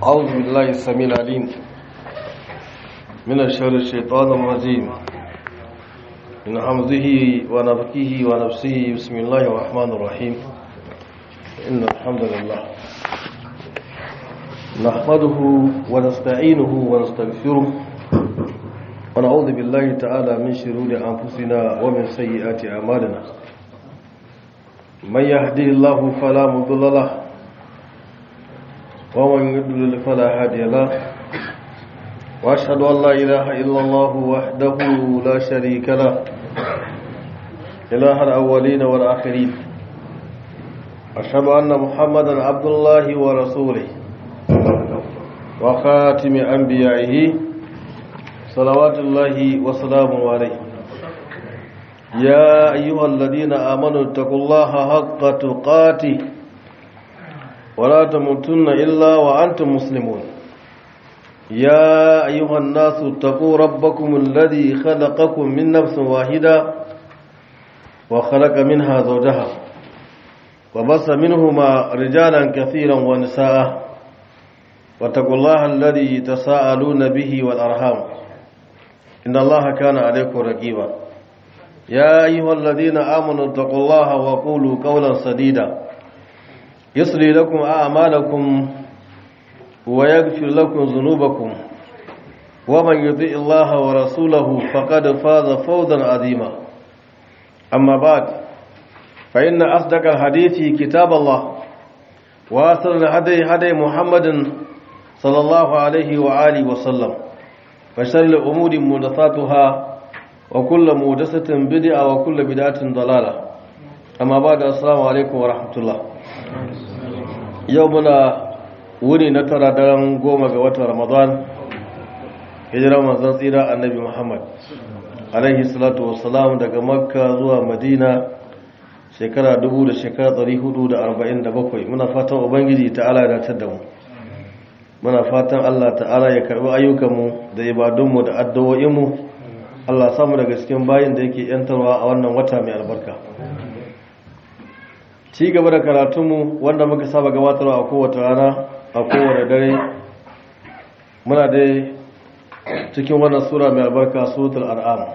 أعوذ بالله السميع العليم من الشر الشيطان الرجيم من حمزه ونفكه ونفسه بسم الله الرحمن الرحيم إن الحمد لله نحمده ونستعينه ونستغفره ونعوذ بالله تعالى من شرور أنفسنا ومن سيئات أعمالنا من يهدي الله فلا مضل له ومن يضلل فلا هادي له واشهد ان لا اله الا الله وحده لا شريك له اله الاولين والاخرين اشهد ان محمدا عبد الله ورسوله وخاتم انبيائه صلوات الله وسلامه عليه يا ايها الذين امنوا اتقوا الله حق تقاته ولا تموتن إلا وأنتم مسلمون يا أيها الناس اتقوا ربكم الذي خلقكم من نفس واحدة وخلق منها زوجها وبص منهما رجالا كثيرا ونساء واتقوا الله الذي تساءلون به والأرحام إن الله كان عليكم رقيبا يا أيها الذين آمنوا اتقوا الله وقولوا قولا سديدا يصلي لكم أعمالكم ويغفر لكم ذنوبكم ومن يطيع الله ورسوله فقد فاز فوزا عظيما أما بعد فإن أصدق الحديث كتاب الله وأصل الهدي هدي محمد صلى الله عليه وآله وسلم فشر الأمور محدثاتها وكل محدثة بدعة وكل بدعة ضلالة أما بعد السلام عليكم ورحمة الله yau muna wuni na tara daren goma ga watan ramadan hijirar manzan tsira annabi muhammad alaihi salatu wasalam daga makka zuwa madina shekara dubu da shekara tsari hudu da arba'in da bakwai muna fatan ubangiji ta'ala ya datar da mu muna fatan allah ta'ala ya karbi ayyukanmu da ibadunmu da addu'o'inmu allah samu daga cikin bayin da yake yantarwa a wannan wata mai albarka ci gaba da karatunmu wanda muka saba gabatarwa a kowace rana a kowane dare muna dai cikin wannan sura mai albarka suratul an'am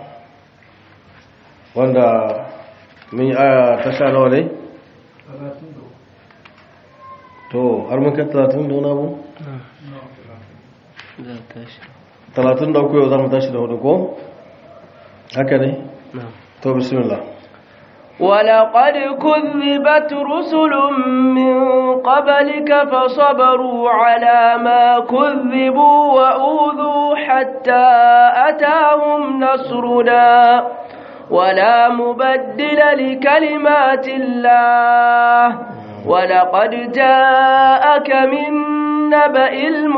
wanda mun yi aya ta sha nawa ne to har mun kai talatin da wani abu? talatin da uku yau za mu tashi da hudu ko? haka ne? to bismillah ولقد كذبت رسل من قبلك فصبروا على ما كذبوا وأوذوا حتى أتاهم نصرنا ولا مبدل لكلمات الله ولقد جاءك من نبأ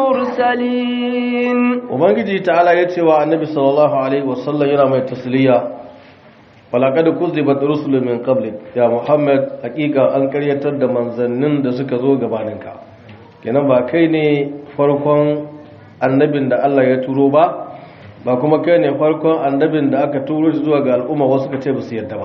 المرسلين ومن تعالى يتوى النبي صلى الله عليه وسلم يرى التسلية falakad kuzibat rusul min qablik ya muhammad hakika an karyatar da manzannin da suka zo gabaninka kenan ba kai ne farkon annabin da Allah ya turo ba ba kuma kai ne farkon annabin da aka turo shi zuwa ga al'umma wasu ka ce ba su yadda ba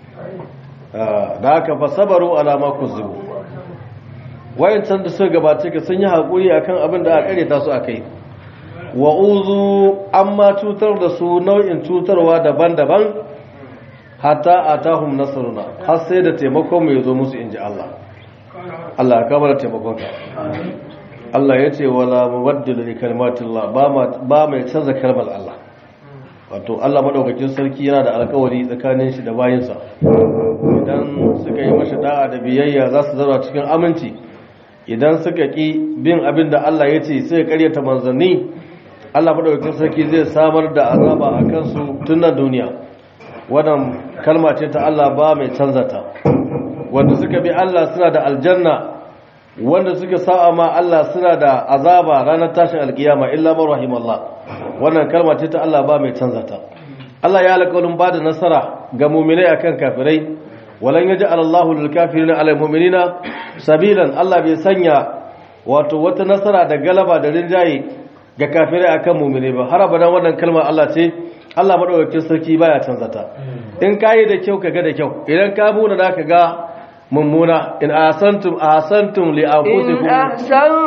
da aka fa sabaru ala ma kuzibu wayancan da suka gabace ka sun yi hakuri akan abin da aka karyata su akai wa uzu amma cutar da su nau'in cutarwa daban-daban hatta atahum nasruna har sai da taimakon mu yazo musu inji Allah Allah ka bar taimakon ka Allah yace wala mubaddil li kalimatillah ba ma ba mai canza kalmar Allah wato Allah madaukakin sarki yana da alƙawari tsakanin shi da bayinsa idan suka yi masa da'a da biyayya za su zauna cikin aminci idan suka ki bin abin da Allah ya ce sai karyata manzanni Allah madaukakin sarki zai samar da azaba a kansu tun na duniya wannan kalma ce ta Allah ba mai canza ta wanda suka bi Allah suna da aljanna wanda suka sa'a ma Allah suna da azaba ranar tashin alkiyama illa man rahimallah wannan kalma ce ta Allah ba mai canza ta Allah ya alƙawarin ba da nasara ga mu'minai akan kafirai walan yaj'al Allahu lil kafirina 'ala mu'minina sabilan Allah bai sanya wato wata nasara da galaba da rinjaye ga kafirai akan mu'minai ba har abadan wannan kalma Allah ce Allah madaukakin sarki baya canza ta in kayi da kyau kaga da kyau idan ka muna da ga mummuna in ahsantum ahsantum li إن anfusikum أحسنتم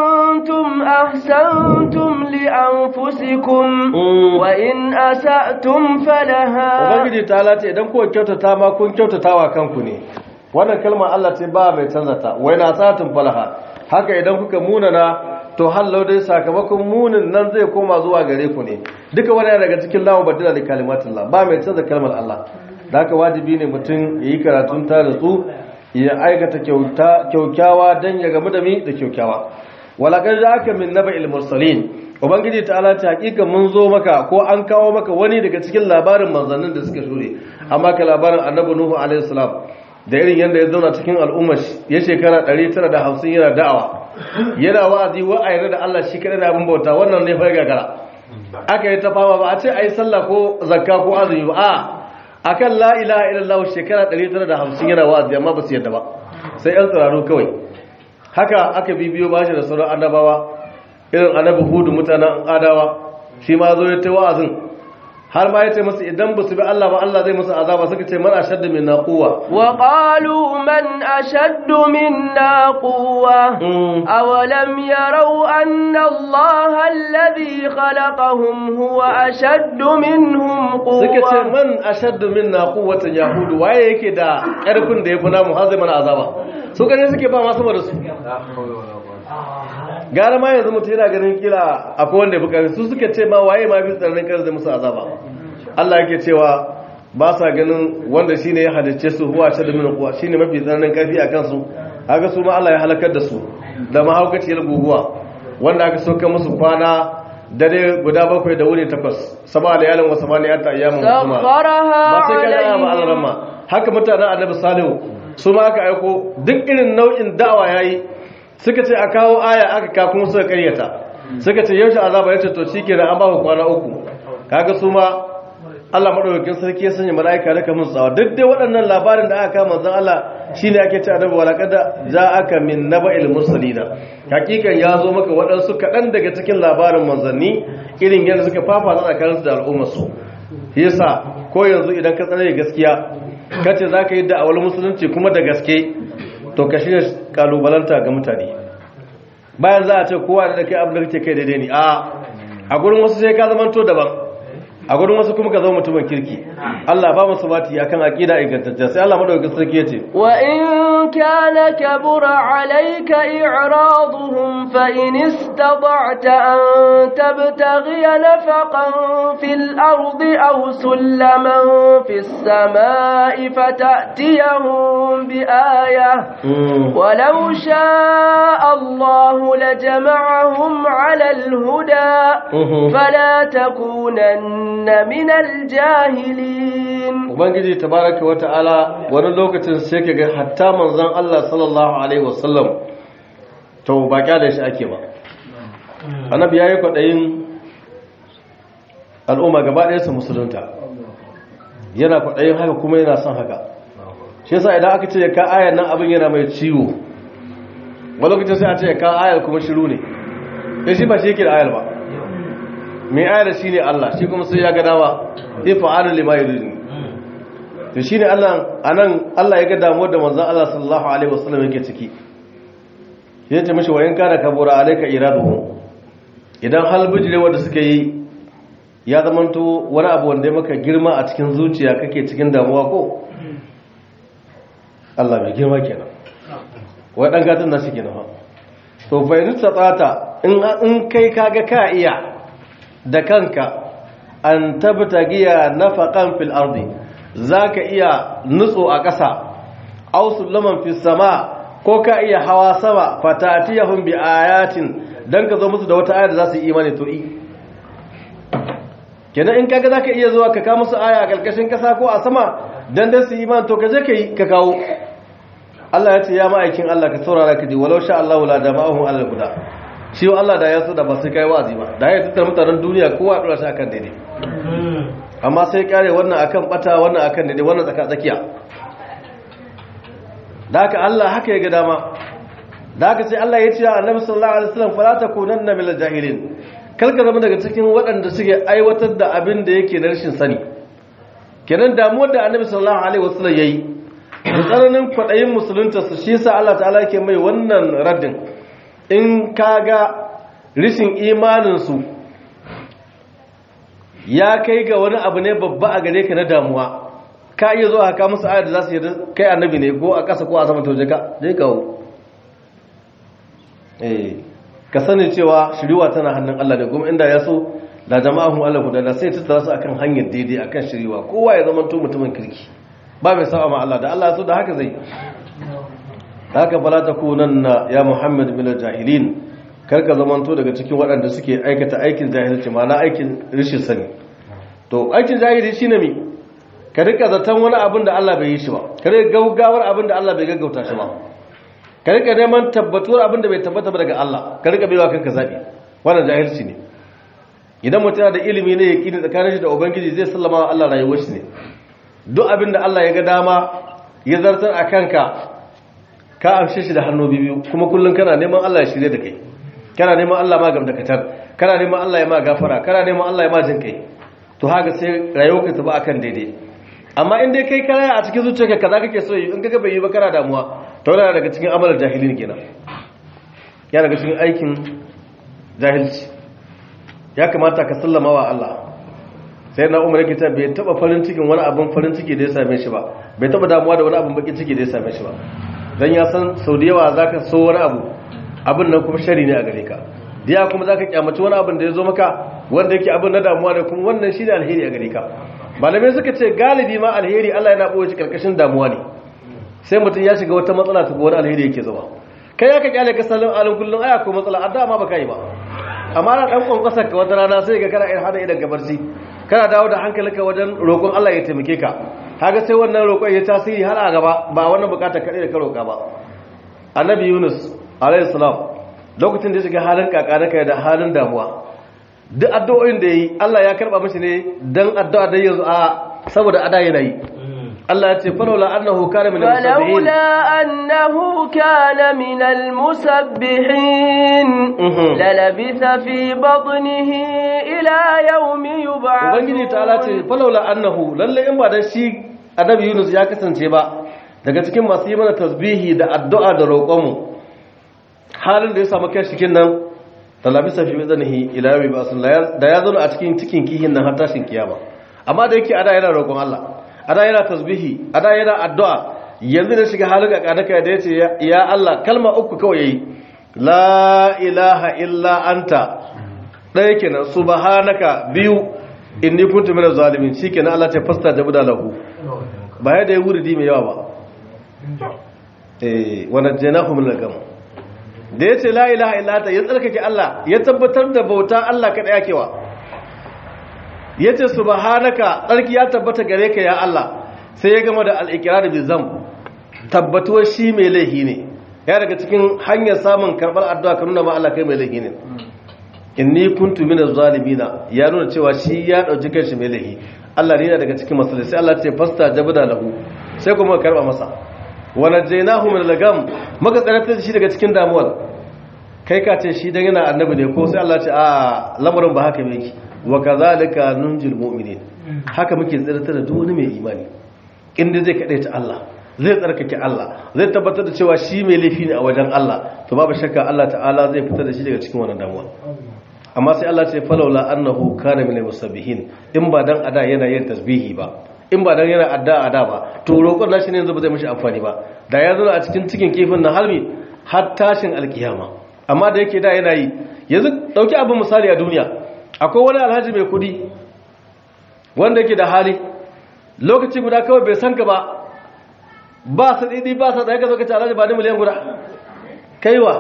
أحسنتم أحسنتم لأنفسكم وإن أسأتم فلها ubangiji ta lati idan kuwa kyautata ma kun kyautata wa kanku ne wannan kalmar Allah ce ba mai canza ta wai na satun falaha haka idan kuka munana to hallau dai sakamakon munin nan zai koma zuwa gare ku ne duka wani daga cikin lawan badila da kalimatullah ba mai canza kalmar Allah da haka wajibi ne mutum ya yi karatun ta da su ya aikata kyaukyawa don ya gamu da mi da kyaukyawa walakar da aka min naba ilmursalin ubangiji ta ala ta hakika mun zo maka ko an kawo maka wani daga cikin labarin manzannin da suka shure amma ka labarin annabi nuhu alaihi salam da irin yadda ya zauna cikin al'ummar ya shekara 950 yana da'awa yana wa'azi wa'ayi da Allah shi kadai da abin bauta wannan ne fa gagara aka yi ta fama ba a ce ai sallah ko zakka ko azumi ba a akan la ilaha illallah shekara 950 yana wa'azi amma ba su yadda ba sai yan tsararo kawai haka aka bibiyo bashi da sauran annabawa irin annabi hudu mutanen adawa shi ma zo ya ta wa'azin har ma ya ce musu idan ba su bi Allah ba Allah zai musu azaba suka ce man ashaddu minna quwwa wa qalu man ashaddu minna quwwa awalam yarau anna Allah alladhi khalaqahum huwa ashaddu minhum quwwa suka ce man ashaddu minna quwwatan yahudu waye yake da karfin da yafi namu har zai mana azaba su gane suke ba ma sama da su gara ma yanzu mutum yana ganin kila akwai wanda ya fi su suka ce ma waye ma bi tsananin kar zai musu azaba Allah yake cewa ba sa ganin wanda shine ya halicce su huwa ta da min kuwa shine mafi tsananin karfi a kansu haka su ma Allah ya halakar da su da mahaukaciyar guguwa wanda aka soka musu kwana dare guda bakwai da wuni takwas sama layalin wa samaniyata ayyamin husuma ba sai kana ba alramma haka mutanen annabi salihu su ma aka aiko duk irin nau'in da'awa yayi suka ce a kawo aya aka kafin suka karyata suka ce yaushe azaba yace to shikenan an ba ku kwana uku kaga su ma Allah madaukakin sarki ya sanya malaika da kamun tsawa duk dai waɗannan labarin da aka kama manzon Allah shine ake ce annabi walaqad ja'aka min naba'il mursalina hakikan ya zo maka waɗansu kaɗan daga cikin labarin manzanni irin yadda suka fafa tsakaninsu da al'ummarsu yasa ko yanzu idan ka tsare gaskiya kace zaka yi da'awar musulunci kuma da gaske to ka shirya kalubalanta ga mutane bayan za a ce kowa da kai abin da kake kai daidai ne a a gurin wasu sai ka zamanto daban a gurin wasu kuma ka zama mutumin kirki Allah ba musu bati akan aqida ingantacce sai Allah madaukakin sarki yace wa in kana kabura alayka i'raduhum fa in istata'ta an tabtaghi nafaqan fil ardi aw sulaman fis samai fata'tiyahum bi ayah ولو شاء الله لجمعهم على الهدى فلا تكونن min aljahilin ubangiji tabaraka wata'ala wani lokacin sai kaga hatta manzon Allah sallallahu alaihi wasallam to ba kyale shi ake ba annabi yayi kwadayin al'umma gaba ɗaya su musulunta yana kwadayin haka kuma yana son haka shi yasa idan aka ce ka ayar nan abin yana mai ciwo wani lokacin sai a ce ka ayar kuma shiru ne shi ba shi yake da ayar ba mai ayar shi ne Allah shi kuma sai ya ga dama ifa'alu lima yuridu to shine Allah anan Allah ya ga damuwar da manzon Allah sallallahu alaihi wasallam yake ciki ya ce mishi wayan kana kabura alayka iraduhu idan hal bijire wanda suka yi ya zamanto wani abu wanda ya maka girma a cikin zuciya kake cikin damuwa ko Allah mai girma kenan wai dan gatan nashi kenan fa to fa in tsata in in kai kaga ka iya da kanka an tabtagiya nafaqan fil ardi zaka iya nutso a ƙasa aw sulaman fis sama ko ka iya hawa sama fatatiyahum bi ayatin dan ka zo musu da wata aya da za su yi imani to i kenan in kaga zaka iya zuwa ka kawo musu aya a kalkashin kasa ko a sama dan dan su yi imani to ka je kai ka kawo Allah ya ce ya ma'aikin Allah ka saurara ka ji walau sha Allah la jama'ahum ala guda shi Allah da ya so da ba sai kai wazi ba da ya tattara mutanen duniya kowa ya dora shi akan daidai amma sai kare wannan akan bata wannan akan daidai wannan tsaka tsakiya da haka Allah haka ya ga dama da haka sai Allah ya ce a annabi sallallahu alaihi wasallam fala takunanna minal jahilin kalka zama daga cikin waɗanda suke aiwatar da abin da yake na rashin sani kenan damuwar da annabi sallallahu alaihi wasallam yayi da tsananin kwaɗayin musulunta su shi sa Allah ta'ala yake mai wannan raddin in kaga rishin imaninsu ya kai ga wani abu ne babba a gare ka na damuwa ka iya zuwa haka musu ayar da za su yi kai annabi ne ko a ƙasa ko a sama tauje ka je kawo ka sani cewa shiriwa tana hannun Allah ne kuma inda ya so da jama'a hun Allah guda da sai tattara su akan hanyar daidai akan shiriwa kowa ya zama to mutumin kirki ba mai sa'a ma Allah da Allah so da haka zai haka fala takunanna ya Muhammad bil jahilin karka zamanto daga cikin waɗanda suke aikata aikin jahilci ma na aikin rishin sani to aikin jahili shine mi ka rika zaton wani abin da Allah bai yi shi ba ka rika gaugawar abin da Allah bai gaggauta shi ba ka rika neman tabbatuwar abin da bai tabbata ba daga Allah ka rika baiwa kanka zabi wannan jahilci ne idan mutum yana da ilimi ne yaqini tsakanin shi da ubangiji zai sallama wa Allah rayuwar shi ne duk abin da Allah ya ga dama ya zartar a kanka ka amshe shi da hannu biyu kuma kullum kana neman Allah ya shirye da kai kana neman Allah ma gamdakatar kana neman Allah ya ma gafara kana neman Allah ya ma jin kai to haka sai rayuwarka ta ba akan daidai amma in dai kai kana a cikin zuciyarka kaza kake so in kaga bai yi ba kana damuwa to yana daga cikin amalar jahilin kenan ya daga cikin aikin jahilci ya kamata ka sallama wa Allah sai na umar yake ta bai taba farin cikin wani abin farin ciki da ya same shi ba bai taba damuwa da wani abin bakin ciki da ya same shi ba dan ya san sau da yawa zaka so wani abu abin nan kuma shari ne a gare ka diya kuma zaka kyamaci wani abin da ya zo maka wanda yake abin na damuwa ne kuma wannan shine alheri a gare ka malamai suka ce galibi ma alheri Allah yana boye shi karkashin damuwa ne sai mutum ya shiga wata matsala ta wani alheri yake zuba kai ya ka kyale ka salin alin kullum aya ko matsala adda ma baka yi ba amma na dan kwankwasa ka wata rana sai ka kana in hada idan gabarci kana dawo da hankalinka wajen roƙon Allah ya taimake ka kaga sai wannan roƙon ya tasiri har a gaba ba wannan bukatar kaɗai da ka roƙa ba annabi Yunus alayhi salam lokacin da ya shiga halin kakanaka da halin damuwa duk addu'o'in da yi Allah ya karba mishi ne dan addu'a da yanzu a saboda ada yana yi Allah ya ce falola annahu kana min al-musabbihin فلولا أنه كان من المسبحين للبث في بطنه إلى يوم يبعثون ubangiji ta'ala ce falola annahu lalle in ba dan shi annabi Yunus ya kasance ba daga cikin masu yi mana tasbihi da addu'a da roƙonmu halin da ya samu kai cikin nan talabisa fi zanihi ila yawmi ba'sun da ya zauna a cikin cikin kihin nan har tashin kiyama amma da yake ada yana roƙon Allah ada yana tasbihi ada yana addu'a yanzu da shiga halin kakanaka da yace ya Allah kalma uku kawai yayi la ilaha illa anta ɗaya kenan subhanaka biyu inni kuntu minaz zalimin shikenan Allah ta fasta da buda lahu ba ya da ya wuri mai yawa ba eh wa najjaynahu min al-gham da yace la ilaha illa anta ya tsarkake Allah ya tabbatar da bauta Allah kada yakewa yace subhanaka tsarki ya tabbata gare ka ya Allah sai ya gama da al-iqrar bi zam tabbatuwar shi mai laihi ne ya daga cikin hanyar samun karbar addu'a ka nuna ma Allah kai mai laihi ne inni kuntu minaz zalimina ya nuna cewa shi ya dauki kanshi mai laihi Allah ne yana daga cikin masalai sai Allah ce fasta jabda lahu sai kuma karba masa wa najaynahu min al-gam maka tsaratar da shi daga cikin damuwar kai ka ce shi dan yana annabi ne ko sai Allah ce a lamarin ba haka yake wa kadhalika nunjil mu'minin haka muke tsaratar da duk wani mai imani inda zai kade ta Allah zai tsarkake Allah zai tabbatar da cewa shi mai laifi ne a wajen Allah to babu shakka Allah ta'ala zai fitar da shi daga cikin wannan damuwa amma sai Allah ce falawla annahu kana min musabbihin in ba dan ada yana yin tasbihi ba in ba dan yana adda ada ba to roƙon nashi ne yanzu ba zai mishi amfani ba da ya zo a cikin cikin kifin na halmi har tashin alkiyama amma da yake da yana yi yanzu dauki abin misali a duniya akwai wani alhaji mai kudi wanda yake da hali lokaci guda kawai bai san ka ba ba su didi ba su tsaye ka zo ka ce alhaji ba ni miliyan guda kaiwa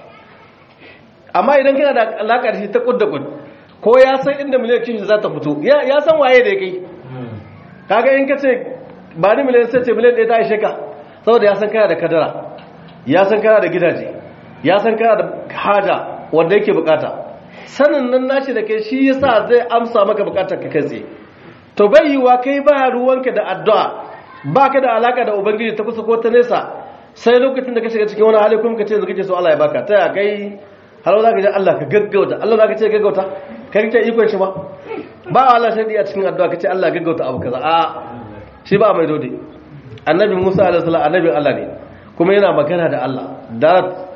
amma idan kana da alaƙa da shi ta kud da kud ko ya san inda miliyan kin za ta fito ya san waye da ya kai kaga in ka ce ba ni miliyan sai ce miliyan ɗaya ta ishe ka saboda ya san kana da kadara ya san kana da gidaje ya san kana da haja wanda yake bukata sanin nan nashi da kai shi yasa zai amsa maka bukatar ka kai tsaye to bai yiwa kai ba ruwanka da addu'a baka da alaka da ubangiji ta kusa ko ta nesa sai lokacin da ka shiga cikin wani hali kuma ka ce yanzu kake so Allah ya baka ta ya kai har za ka ce Allah ka gaggauta Allah za ka ce gaggauta ka rike ikon shi ba ba Allah shadi a cikin addu'a ka ce Allah gaggauta abu kaza a shi ba mai dode annabi Musa alaihi salam annabi Allah ne kuma yana magana da Allah da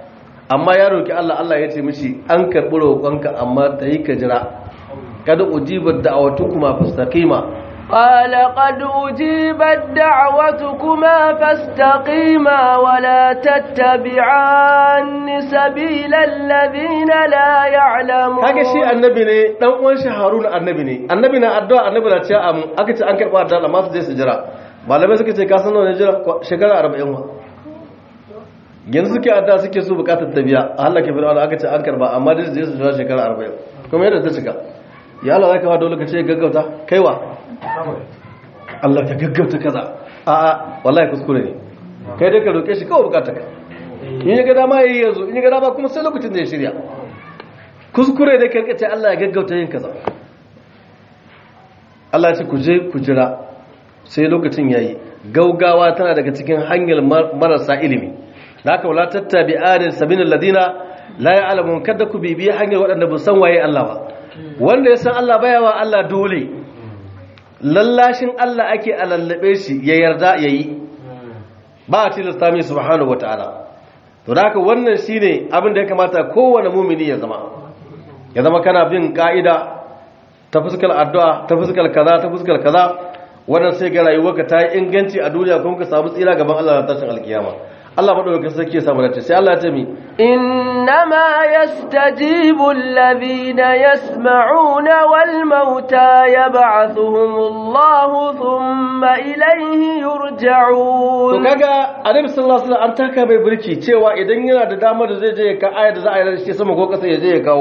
amma ya roki Allah Allah ya ce mishi an karbi roƙonka amma tayi ka jira kada ujibat da'awatukuma fastaqima قال قد أجيبت دعوتكما فاستقيما ولا تتبعان سبيل الذين لا يعلمون kage shi annabi ne dan uwan shi Harun annabi ne annabi na addu'a annabi na cewa amin aka ce an karba addu'a amma su je su jira malamai suka ce ka san nawa ne jira shekara 40 wa yanzu suke addu'a suke so bukatar tabiya Allah ke fir'auna aka ce an karba amma dai su je su jira shekara 40 kuma yadda ta cika ya Allah zaka ba dole ka ce gaggauta kaiwa Allah ka gaggauta kaza a'a wallahi kuskure ne kai dai ka roke shi kawai bukatar ka in ya ga dama yayi yanzu in ya ga dama kuma sai lokacin da ya shirya kuskure dai ka ce Allah ya gaggauta yin kaza Allah ya ce ku je ku jira sai lokacin yayi gaugawa tana daga cikin hanyar marasa ilimi da haka wala tattabi adin sabinal ladina la ya'lamun kada ku bibiye hanyar waɗanda ba san waye Allah ba wanda ya san Allah baya wa Allah dole lallashin Allah ake a lallabe shi ya yarda ya yi ba a tilasta mai subhanahu wata'ala to da haka wannan shine abin da ya kamata kowane mumini ya zama ya zama kana bin ka'ida ta fuskar addu'a ta fuskar kaza ta fuskar kaza wannan sai ga rayuwarka ta yi inganci a duniya kuma ka samu tsira gaban Allah na tashin alkiyama Allah madaukakin sarki ya samu dace sai Allah ya ce mi إنما يستجيب الذين يسمعون والموتى يبعثهم الله ثم إليه to يرجعون kaga annabi sallallahu alaihi wasallam an taka bai burki cewa idan yana da damar da zai je ya ka aya da za a yi shi sama ko kasa ya je ya kawo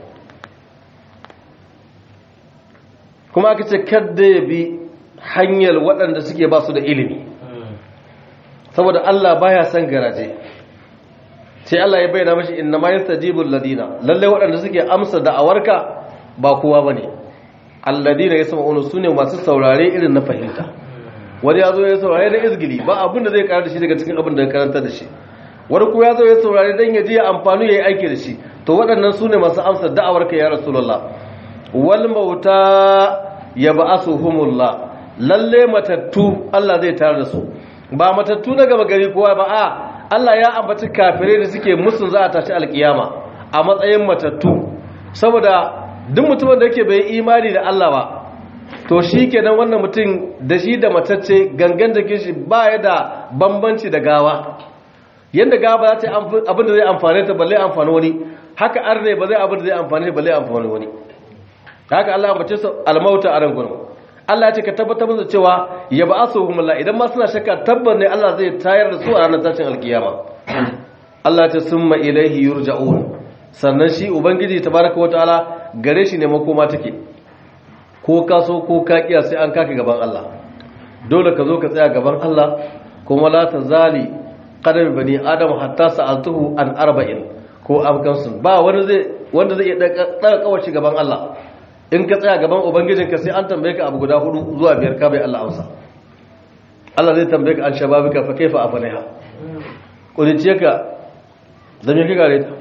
kuma aka ce kadda ya bi hanyar waɗanda suke ba su da ilimi saboda Allah baya son garaje sai Allah ya bayyana mashi inna ma yastajibul ladina lalle waɗanda suke amsa da'awarka ba kowa bane alladina yasma'una sune masu saurare irin na fahimta wani ya zo ya saurare da izgili ba abin da zai karar da shi daga cikin abin da ya karanta da shi wani ko ya zo ya saurare dan ya je ya amfani ya yi aiki da shi to waɗannan sune masu amsa da'awarka ya rasulullah wal mauta yab'asuhumullah lalle matattu Allah zai tare da su ba matattu na gaba gari kowa ba a Allah ya ambaci kafirai da suke musun za a tashi alkiyama a matsayin matattu saboda duk mutumin da yake bai imani da Allah ba to shi kenan wannan mutum da shi da matacce gangan da shi ba ya da bambanci da gawa yadda gawa ba za ta yi abin da zai amfane ta balle amfani wani haka arne ba zai abin da zai amfane balle amfani wani haka Allah ambace su almauta a rangon Allah ya ce ka tabbatar musu cewa ya ba su humulla idan ma suna shakka tabbar ne Allah zai tayar da su a ranar tashin alkiyama Allah ya ce summa ilaihi yurja'un sannan shi ubangiji tabaraka wa ta'ala gare shi ne makoma take ko ka so ko ka kiya sai an kaka gaban Allah dole ka zo ka tsaya gaban Allah kuma la tazali qadam bani adam hatta sa'altuhu an arba'in ko amkansu ba wani zai wanda zai iya daga kawace gaban Allah in ka tsaya gaban ubangijinka sai an tambaye ka abu guda hudu zuwa biyar ka bai Allah amsa Allah zai tambaye ka an shababika fa kaifa afaniha kudice ka zame ka gare ta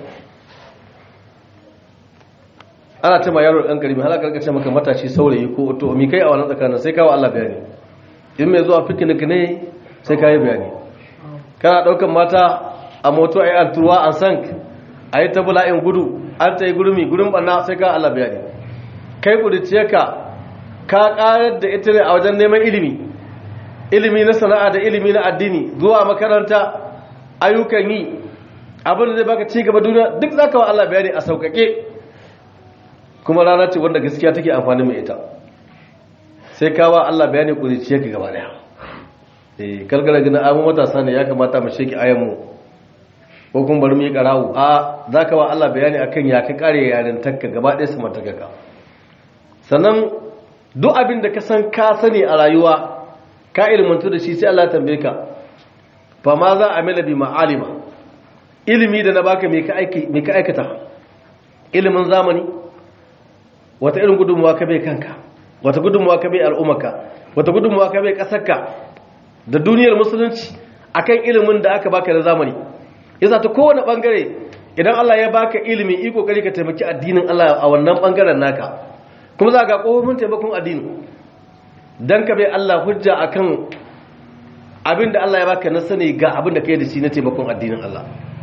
ana ce ma yaro ɗan karimi halaka ka ce maka matashi saurayi ko to mi kai a wannan tsakanin sai kawo Allah bayani in mai zuwa picnic ne sai ka yi bayani kana ɗaukan mata a moto a yi an turuwa an sank a yi ta bula'in gudu an ta yi gurumi gurin ɓanna sai ka Allah bayani kai kudice ka ka ƙarar da ita ne a wajen neman ilimi ilimi na sana'a da ilimi na addini zuwa makaranta ayyukan yi abin da zai baka ci gaba duniya duk zaka wa Allah bayani a sauƙaƙe kuma rana ce wanda gaskiya take amfani mai ita sai kawa Allah bayani kuriciya ka gaba daya eh kalgara gina amu matasa ne ya kamata mu sheki ayan mu ko kuma bari mu yi karawu a zaka wa Allah bayani akan ya ka kare yarin takka gaba daya su mataka ka sannan duk abin da ka san ka sani a rayuwa ka ilmantu da shi sai Allah ya tambaye ka fa ma za a mila bi ma'alima ilimi da na baka me ka aiki me ka aikata ilimin zamani wata irin gudunmuwa ka bai kanka wata gudunmuwa ka bai al'ummarka wata gudunmuwa ka bai kasarka da duniyar musulunci akan ilimin da aka baka da zamani yasa ta kowane bangare idan Allah ya baka ilimi iko kokari ka taimaki addinin Allah a wannan bangaren naka kuma za ga kofofin taimakon addini dan ka bai Allah hujja akan abin da Allah ya baka na sani ga abin da kai da shi na taimakon addinin Allah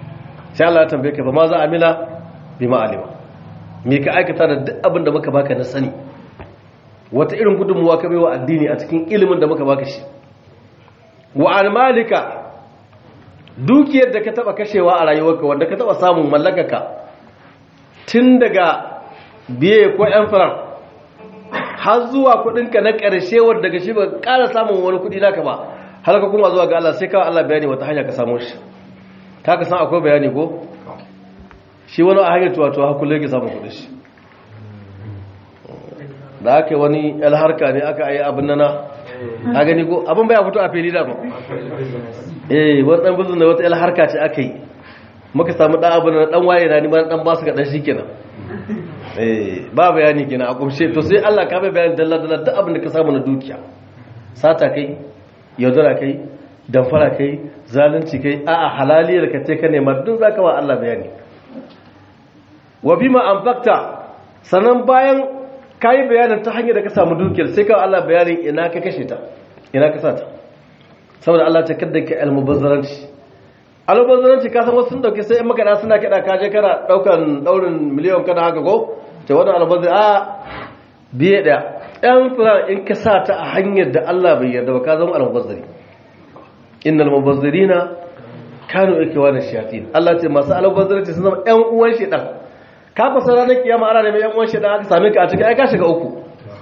sai Allah ya tambaye ka fa ma za amila bima alima me ka aikata da duk abin da muka baka na sani wata irin gudunmuwa ka baiwa addini a cikin ilimin da muka baka shi wa an malika dukiyar da ka taba kashewa a rayuwarka wanda ka taba samun mallakaka tun daga biye ko yan farar har zuwa kudinka na ƙarshe wanda daga shi ba ƙara samun wani kudi naka ba har ka kuma zuwa ga Allah sai kawai Allah bayani wata hanya ka samu shi ta ka san akwai bayani ko shi wani a hanyar tuwa-tuwa hakullai ke samun kudi shi da aka yi wani alharka ne aka yi abin nana a gani ko abin baya fito a fili da ba eh wani dan bizin da wata alharka ce aka yi muka samu dan abin na dan waye na ni ma dan basu ga dan shi kenan eh ba bayani kenan a kumshe to sai Allah ka bai bayani dalla dalla duk abin da ka samu na dukiya sata kai yaudara kai damfara kai zalunci kai a'a halaliyar ka ce ka nema duk zaka wa Allah bayani wa bima anfaqta sanan bayan kayi bayanin ta hanyar da ka samu dukiyar sai ka Allah bayanin ina ka kashe ta ina ka sata saboda Allah ta kadda ka almubazzaranci almubazzaranci ka san wasu sun dauke sai in maka da suna kida ka je kana daukan daurin miliyan kana haka ko ta wannan almubazzar a biye da ɗan furan in ka sa ta a hanyar da Allah bai yarda ba ka zama almubazzari innal mubazzirina kanu ikwana shayatin Allah ce masu almubazzaranci sun zama ƴan uwan shedan ka fasa ranar kiyama ana neman yan uwan shedan aka same ka a cikin ai ka shiga uku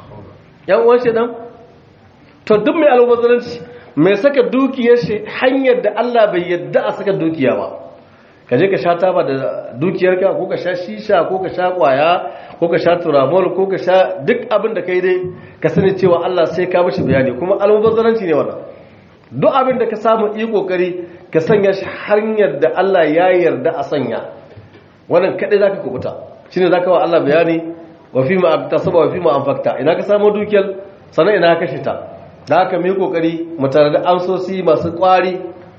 yan uwan shedan to duk mai almubazzaranci mai saka dukiyar shi hanyar da Allah bai yadda a saka dukiya ba ka je ka sha taba da dukiyarka ko ka sha shisha ko ka sha kwaya ko ka sha turamol ko ka sha duk abin da kai dai ka sani cewa Allah sai ka mishi bayani kuma almubazzaranci ne wannan duk abin da ka samu yi kokari ka sanya shi hanyar da Allah ya yarda a sanya wannan kadai zaka kubuta shine zaka wa Allah bayani wa fi ma aktasaba wa fi ma anfaqta ina ka samu dukiyar sannan ina ka kashe ta da haka mu yi kokari mu tare da amsosi masu kwari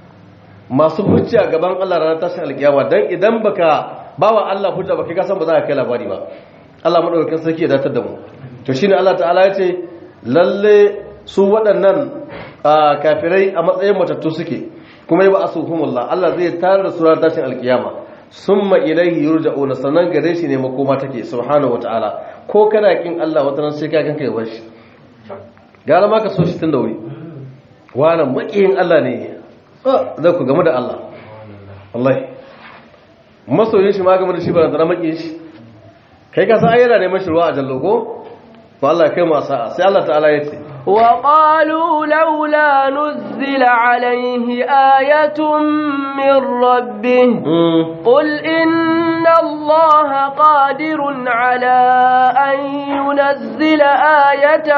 masu hujja gaban Allah ranar tashin alkiyama dan idan baka bawa Allah hujja baka ka san ba za ka kai labari ba Allah madaukakin sarki ya datar da mu to shine Allah ta'ala ya ce lalle su waɗannan kafirai a matsayin matattu suke kuma yi ba asuhumullah Allah zai tare da su ranar tashin alkiyama summa ilaihi yurja'una sanan gare shi ne makoma take subhanahu wataala ko kana kin Allah wata ran sai ka kanka ya bashi gara ma ka so shi tun da wuri wannan makiyin Allah ne zai ku gamu da Allah wallahi masoyin shi ma gamu da shi ba da makiyin shi kai ka san ayyana neman shi ruwa a jallo ko to Allah ya kai mu sa'a sai Allah ta'ala ya ce وقالوا لولا نزل عليه آية من ربه قل إن الله قادر على أن ينزل آية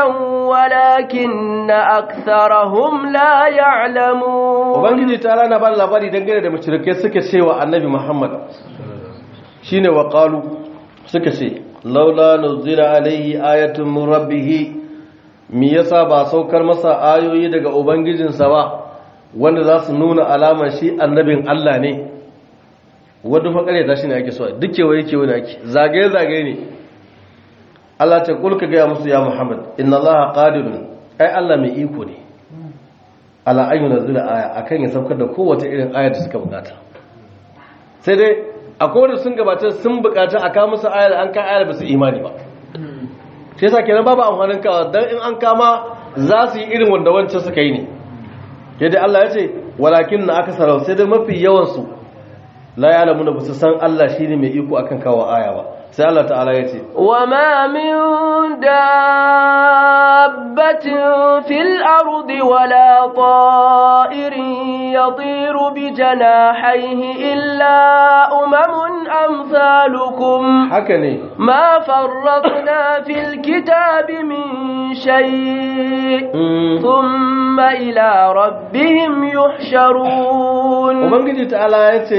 ولكن أكثرهم لا يعلمون وبنجي تعالى نبال لباري دنگره da mushrikai suka ce wa annabi Muhammad shine wa qalu suka ce laula nuzila alaihi ayatun min rabbih me yasa ba saukar masa ayoyi daga ubangijinsa ba wanda za su nuna alamar shi annabin Allah ne wadda fakare ta shi ne ake so duk kewaye kewaye ne ake zagaye-zagaye ne Allah ta kulka gaya musu ya Muhammad inna Allah qadirun ai Allah mai iko ne ala an yunzila aya akan ya saukar da kowace irin aya da suka bukata sai dai akwai wanda sun gabata sun bukata a kawo musu ayar an ka ayar ba su imani ba shi yasa kenan babu amfanin kawa dan in an kama za su yi irin wanda wancan suka yi ne yadda Allah ya ce walakin na aka sarau sai dai mafi yawan su la ya'lamu da su san Allah shine mai iko akan kawo aya ba sai Allah ta'ala ya ce wa ma min dabbatin fil ardi wala ta'irin yatiru bi janahihi illa umamun amsalukum haka ne ما فرطنا في الكتاب من شيء ثم إلى ربهم يحشرون ubangiji ta'ala ya ce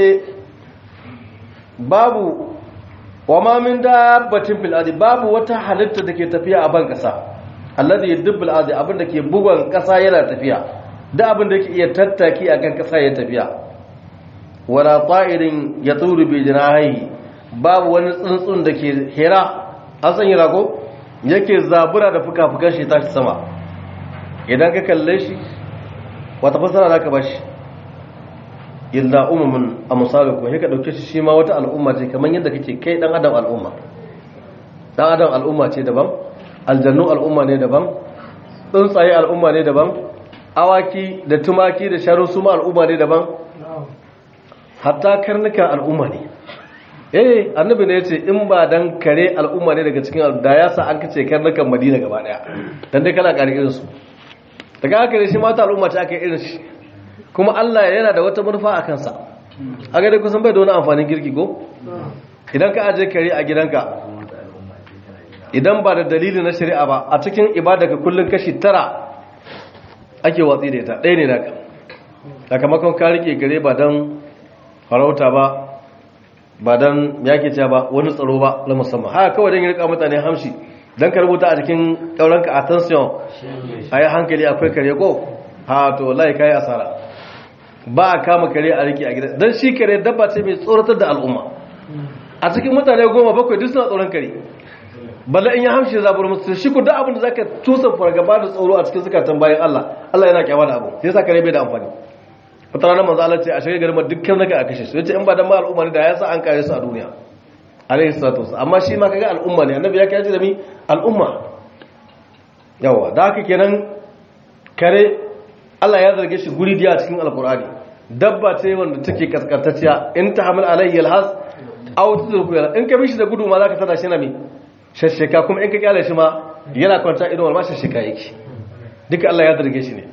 babu wa ma min dabbatin fil ardi babu wata halitta da ke tafiya a ban kasa alladhi yadbul ardi abin da ke bugon kasa yana tafiya da abin da ke iya tattaki akan kasa ya tafiya wala ta'irin yaturu bi jinahi babu wani tsuntsun da ke hira an san hira ko yake zabura da fuka-fukan shi tashi sama idan ka kalle shi wata fasara za ka ba shi illa umamun amsalukum sai ka dauke shi shi ma wata al'umma ce kamar yadda kake kai dan adam al'umma dan adam al'umma ce daban aljannu al'umma ne daban tsuntsaye al'umma ne daban awaki da tumaki da sharu su ma al'umma ne daban hatta karnuka al'umma ne eh annabi ne yace in ba dan kare al'umma ne daga cikin da ya sa an kace karnukan madina gaba daya dan dai kana kare irin su daga haka ne shi mata al'umma ce aka irin shi kuma Allah yana da wata manufa a kansa a ga dai kusan bai da wani amfanin girki ko idan ka aje kare a gidanka idan ba da dalili na shari'a ba a cikin ibada ka kullun kashi tara ake watsi da ita ɗaya ne naka sakamakon ka rike gare ba don farauta ba ba don yake cewa ba wani tsaro ba na musamman haka kawai don yi rika mutane hamshi don ka rubuta a cikin ɗauranka attention a yi hankali akwai kare ko ha to lai ka yi asara ba a kama kare a rike a gida don shi kare dabba ce mai tsoratar da al'umma a cikin mutane goma bakwai duk suna tsoron kare balle in ya hamshi zabar musu shi ku duk abin da zaka tusa fargaba da tsoro a cikin zukatan bayan Allah Allah yana kyawa da abu sai yasa kare bai da amfani wata ranar manzo Allah ce a shirye garin dukkan zaka a kashe su yace in ba dan ma al'umma ne da ya sa an kare su a duniya alaihi salatu wasallam amma shi ma kaga al'umma ne annabi ya kace da mi al'umma yawa da haka kenan kare Allah ya zarge shi guri diya cikin alqur'ani dabba ce wanda take kaskantacciya in tahmil alayhi alhas aw tudruku in ka bishi da gudu ma zaka tada shi na mi shashshaka kuma in ka kyale shi ma yana kwanta idan wal ma shashshaka yake duka Allah ya zarge shi ne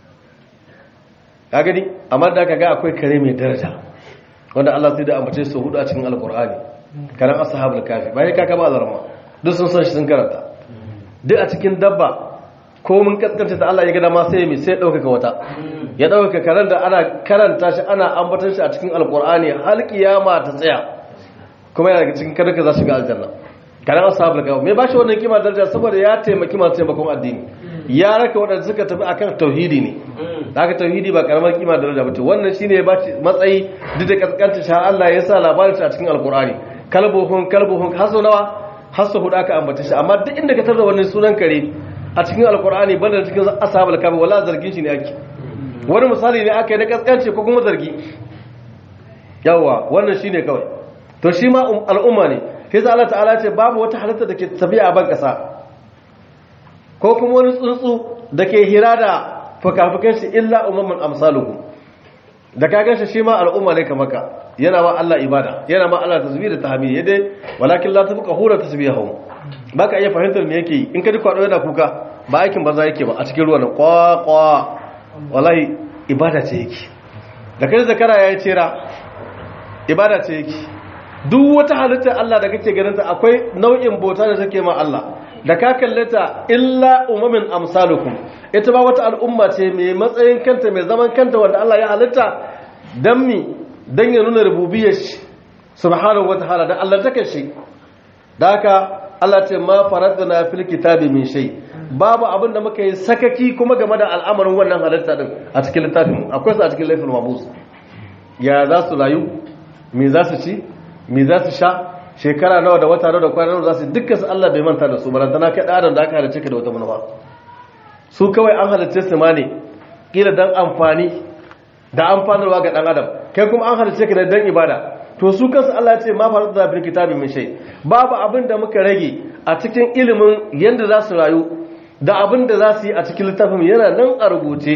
ka gani amma da kaga akwai kare mai daraja wanda Allah sai da ambace su hudu a cikin alqur'ani karan ashabul kafi bai ka kaba alarma duk sun san shi sun karanta duk a cikin dabba ko mun kaskanta ta Allah ya ga dama sai mai sai dauka wata ya dauka karan da ana karanta shi ana ambatar shi a cikin alqur'ani har kiyama ta tsaya kuma yana daga cikin kada ka za shiga aljanna karan ashabul kafi me ba shi wannan kima daraja saboda ya taimaki masu taimakon addini ya raka waɗanda suka tafi akan tauhidi ne da aka tauhidi ba karamar kima da daraja bace wannan shine ya bace matsayi duk da kaskanta sha Allah ya sa labarin a cikin alkur'ani kalbuhun kalbuhun haso nawa haso hudu aka ambata shi amma duk inda ka tarda wannan sunan kare a cikin alkur'ani banda cikin ashabul kafi wala zargin shi ne ake wani misali ne aka yi na kaskance ko kuma zargi yawa wannan shine kawai to shi ma al'umma ne sai Allah ta'ala ce babu wata halitta da ke tafiya a ban kasa ko kuma wani tsuntsu da ke hira da fukafukan shi illa umman amsaluhu da ka ganshi shi ma al'umma ne kamar ka yana ma Allah ibada yana ma Allah tasbih da tahmid yade walakin la tabqa hura tasbihahum baka iya fahimtar me yake in ka ji kwado yana kuka ba aikin banza yake ba a cikin ruwan kwa kwa wallahi ibada ce yake da kai zakara yayi cera ibada ce yake duk wata halittar Allah da kake ganin ta akwai nau'in bauta da take ma Allah da ka kallata illa umamin amsalukum ita ba wata al'umma ce mai matsayin kanta mai zaman kanta wanda Allah ya halitta dan mi dan ya nuna rububiyar shi subhanahu wataala da Allah take shi da haka Allah ce ma faradna fil kitabi min shay babu abin da muka yi sakaki kuma game da al'amarin wannan halitta din a cikin littafin akwai su a cikin laifin mabus ya za su rayu me za su ci me za su sha shekara nawa da wata nawa da kwana nawa za su dukkan su Allah bai manta da su barantana kai adam da aka halice ka da wata manufa su kawai an halice su ma ne kila dan amfani da amfanarwa ga dan adam kai kuma an halice ka da dan ibada to su kansu Allah ya ce ma faru da bil kitabi min shay babu abin da muka rage a cikin ilimin yanda za su rayu da abin da za su yi a cikin littafin yana nan a rubuce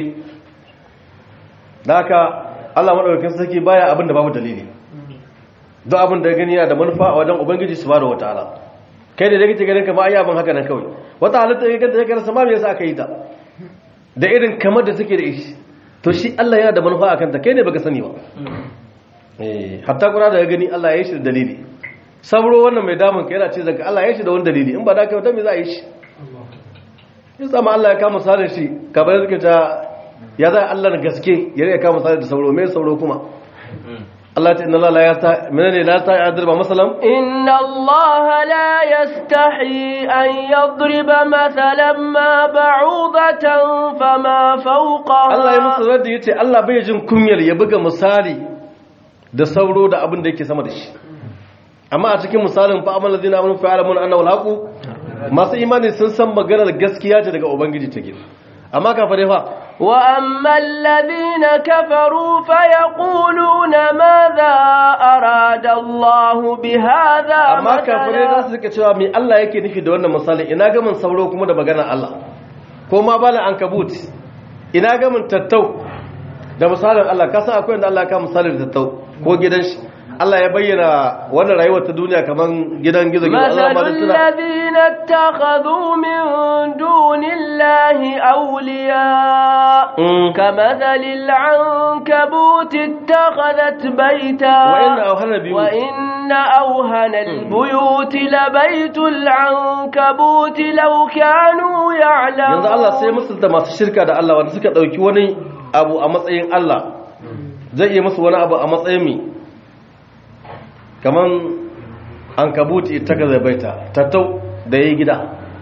da haka Allah madaukakin sarki baya abin da babu dalili don abin da gani yana da manufa a wajen ubangiji su bada wata ala kai da kake ganin ka ba ai abin haka nan kawai wata halitta ya ganta ya sama me yasa aka yi ta da irin kamar da take da ishi to shi Allah yana da manufa akan ta kai ne baka sani ba eh hatta kuna da gani Allah ya yi shi da dalili sabro wannan mai damun ka yana ce zaka Allah ya yi shi da wani dalili in ba da kai wata me za a yi shi ya sama Allah ya kama misalin shi kamar yadda ta ya za Allah na gaske ya rika kama misalin da sauro me sauro kuma Allah ta inna Allah la yasta menene la ta yadriba masalan inna Allah la yastahi an yadriba masalan ma ba'udatan fama fawqaha Allah ya musu radda yace Allah bai jin kunyar ya buga misali da sauro da abin da yake sama da shi amma a cikin misalin fa amal ladina amanu fa ya'lamun annahu al masu imani sun san maganar gaskiya ce daga ubangiji take amma kafare fa وأما الذين كفروا فيقولون ماذا أراد الله بهذا amma kafirai za su rika cewa me Allah yake nufi da wannan misali ina ga mun sauro kuma da magana Allah ko ma bala an kabut ina ga mun tattau da misalin Allah ka san akwai inda Allah ya ka misalin tattau ko gidan shi Allah ya bayyana wannan rayuwar ta duniya kaman gidan gizo gizo Allah مثل ma da tuna الذين اتخذوا من دون الله أولياء Mm. كمثل العنكبوت اتخذت بيتا وإن أوهن البيوت وإن أوهن البيوت لبيت العنكبوت لو كانوا يعلمون yanzu Allah sai musulta masu shirka da Allah wanda suka dauki wani abu a matsayin Allah zai iya musu wani abu a matsayin mi kaman an kabuti ta gaza baita tattau da yayi gida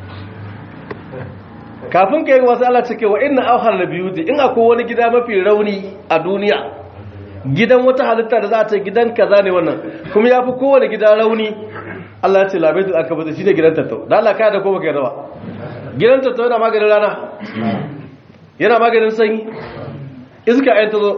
kafin kai wasu Allah cike wa inna auhar nabiyuti in akwai wani gida mafi rauni a duniya gidan wata halitta da za a ce gidan kaza ne wannan kuma ya fi kowane gida rauni Allah ya ce labaitul akabuti shi ne gidan tattau da Allah kaya da ko baka yarda ba gidan tattau yana maganin rana yana maganin sanyi iska ayin ta zo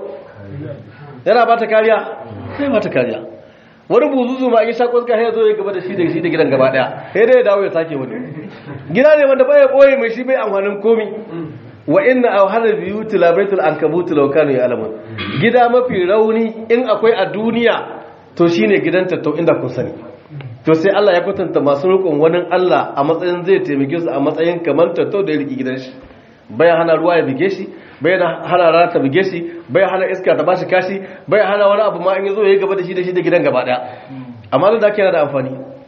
yana ba ta kariya sai ba ta kariya wani buzuzu ma in shakon ka ya zo ya gaba da shi da shi da gidan gaba daya sai dai ya dawo ya sake wani gida ne wanda bai boye mai shi bai amfanin komi wa inna awhana biyuti la baitul ankabut law kanu ya'lamun gida mafi rauni in akwai a duniya to shine gidan tattau inda kun sani to sai Allah ya kwatanta masu rukun wani Allah a matsayin zai taimake su a matsayin kamar tattau da ya riki gidan shi bai hana ruwa ya bige shi bai hana rana ta bige shi bai hana iska ta bashi kashi bai hana wani abu ma in yazo ya gaba da shi da shi da gidan gaba daya amma da zaka yana da amfani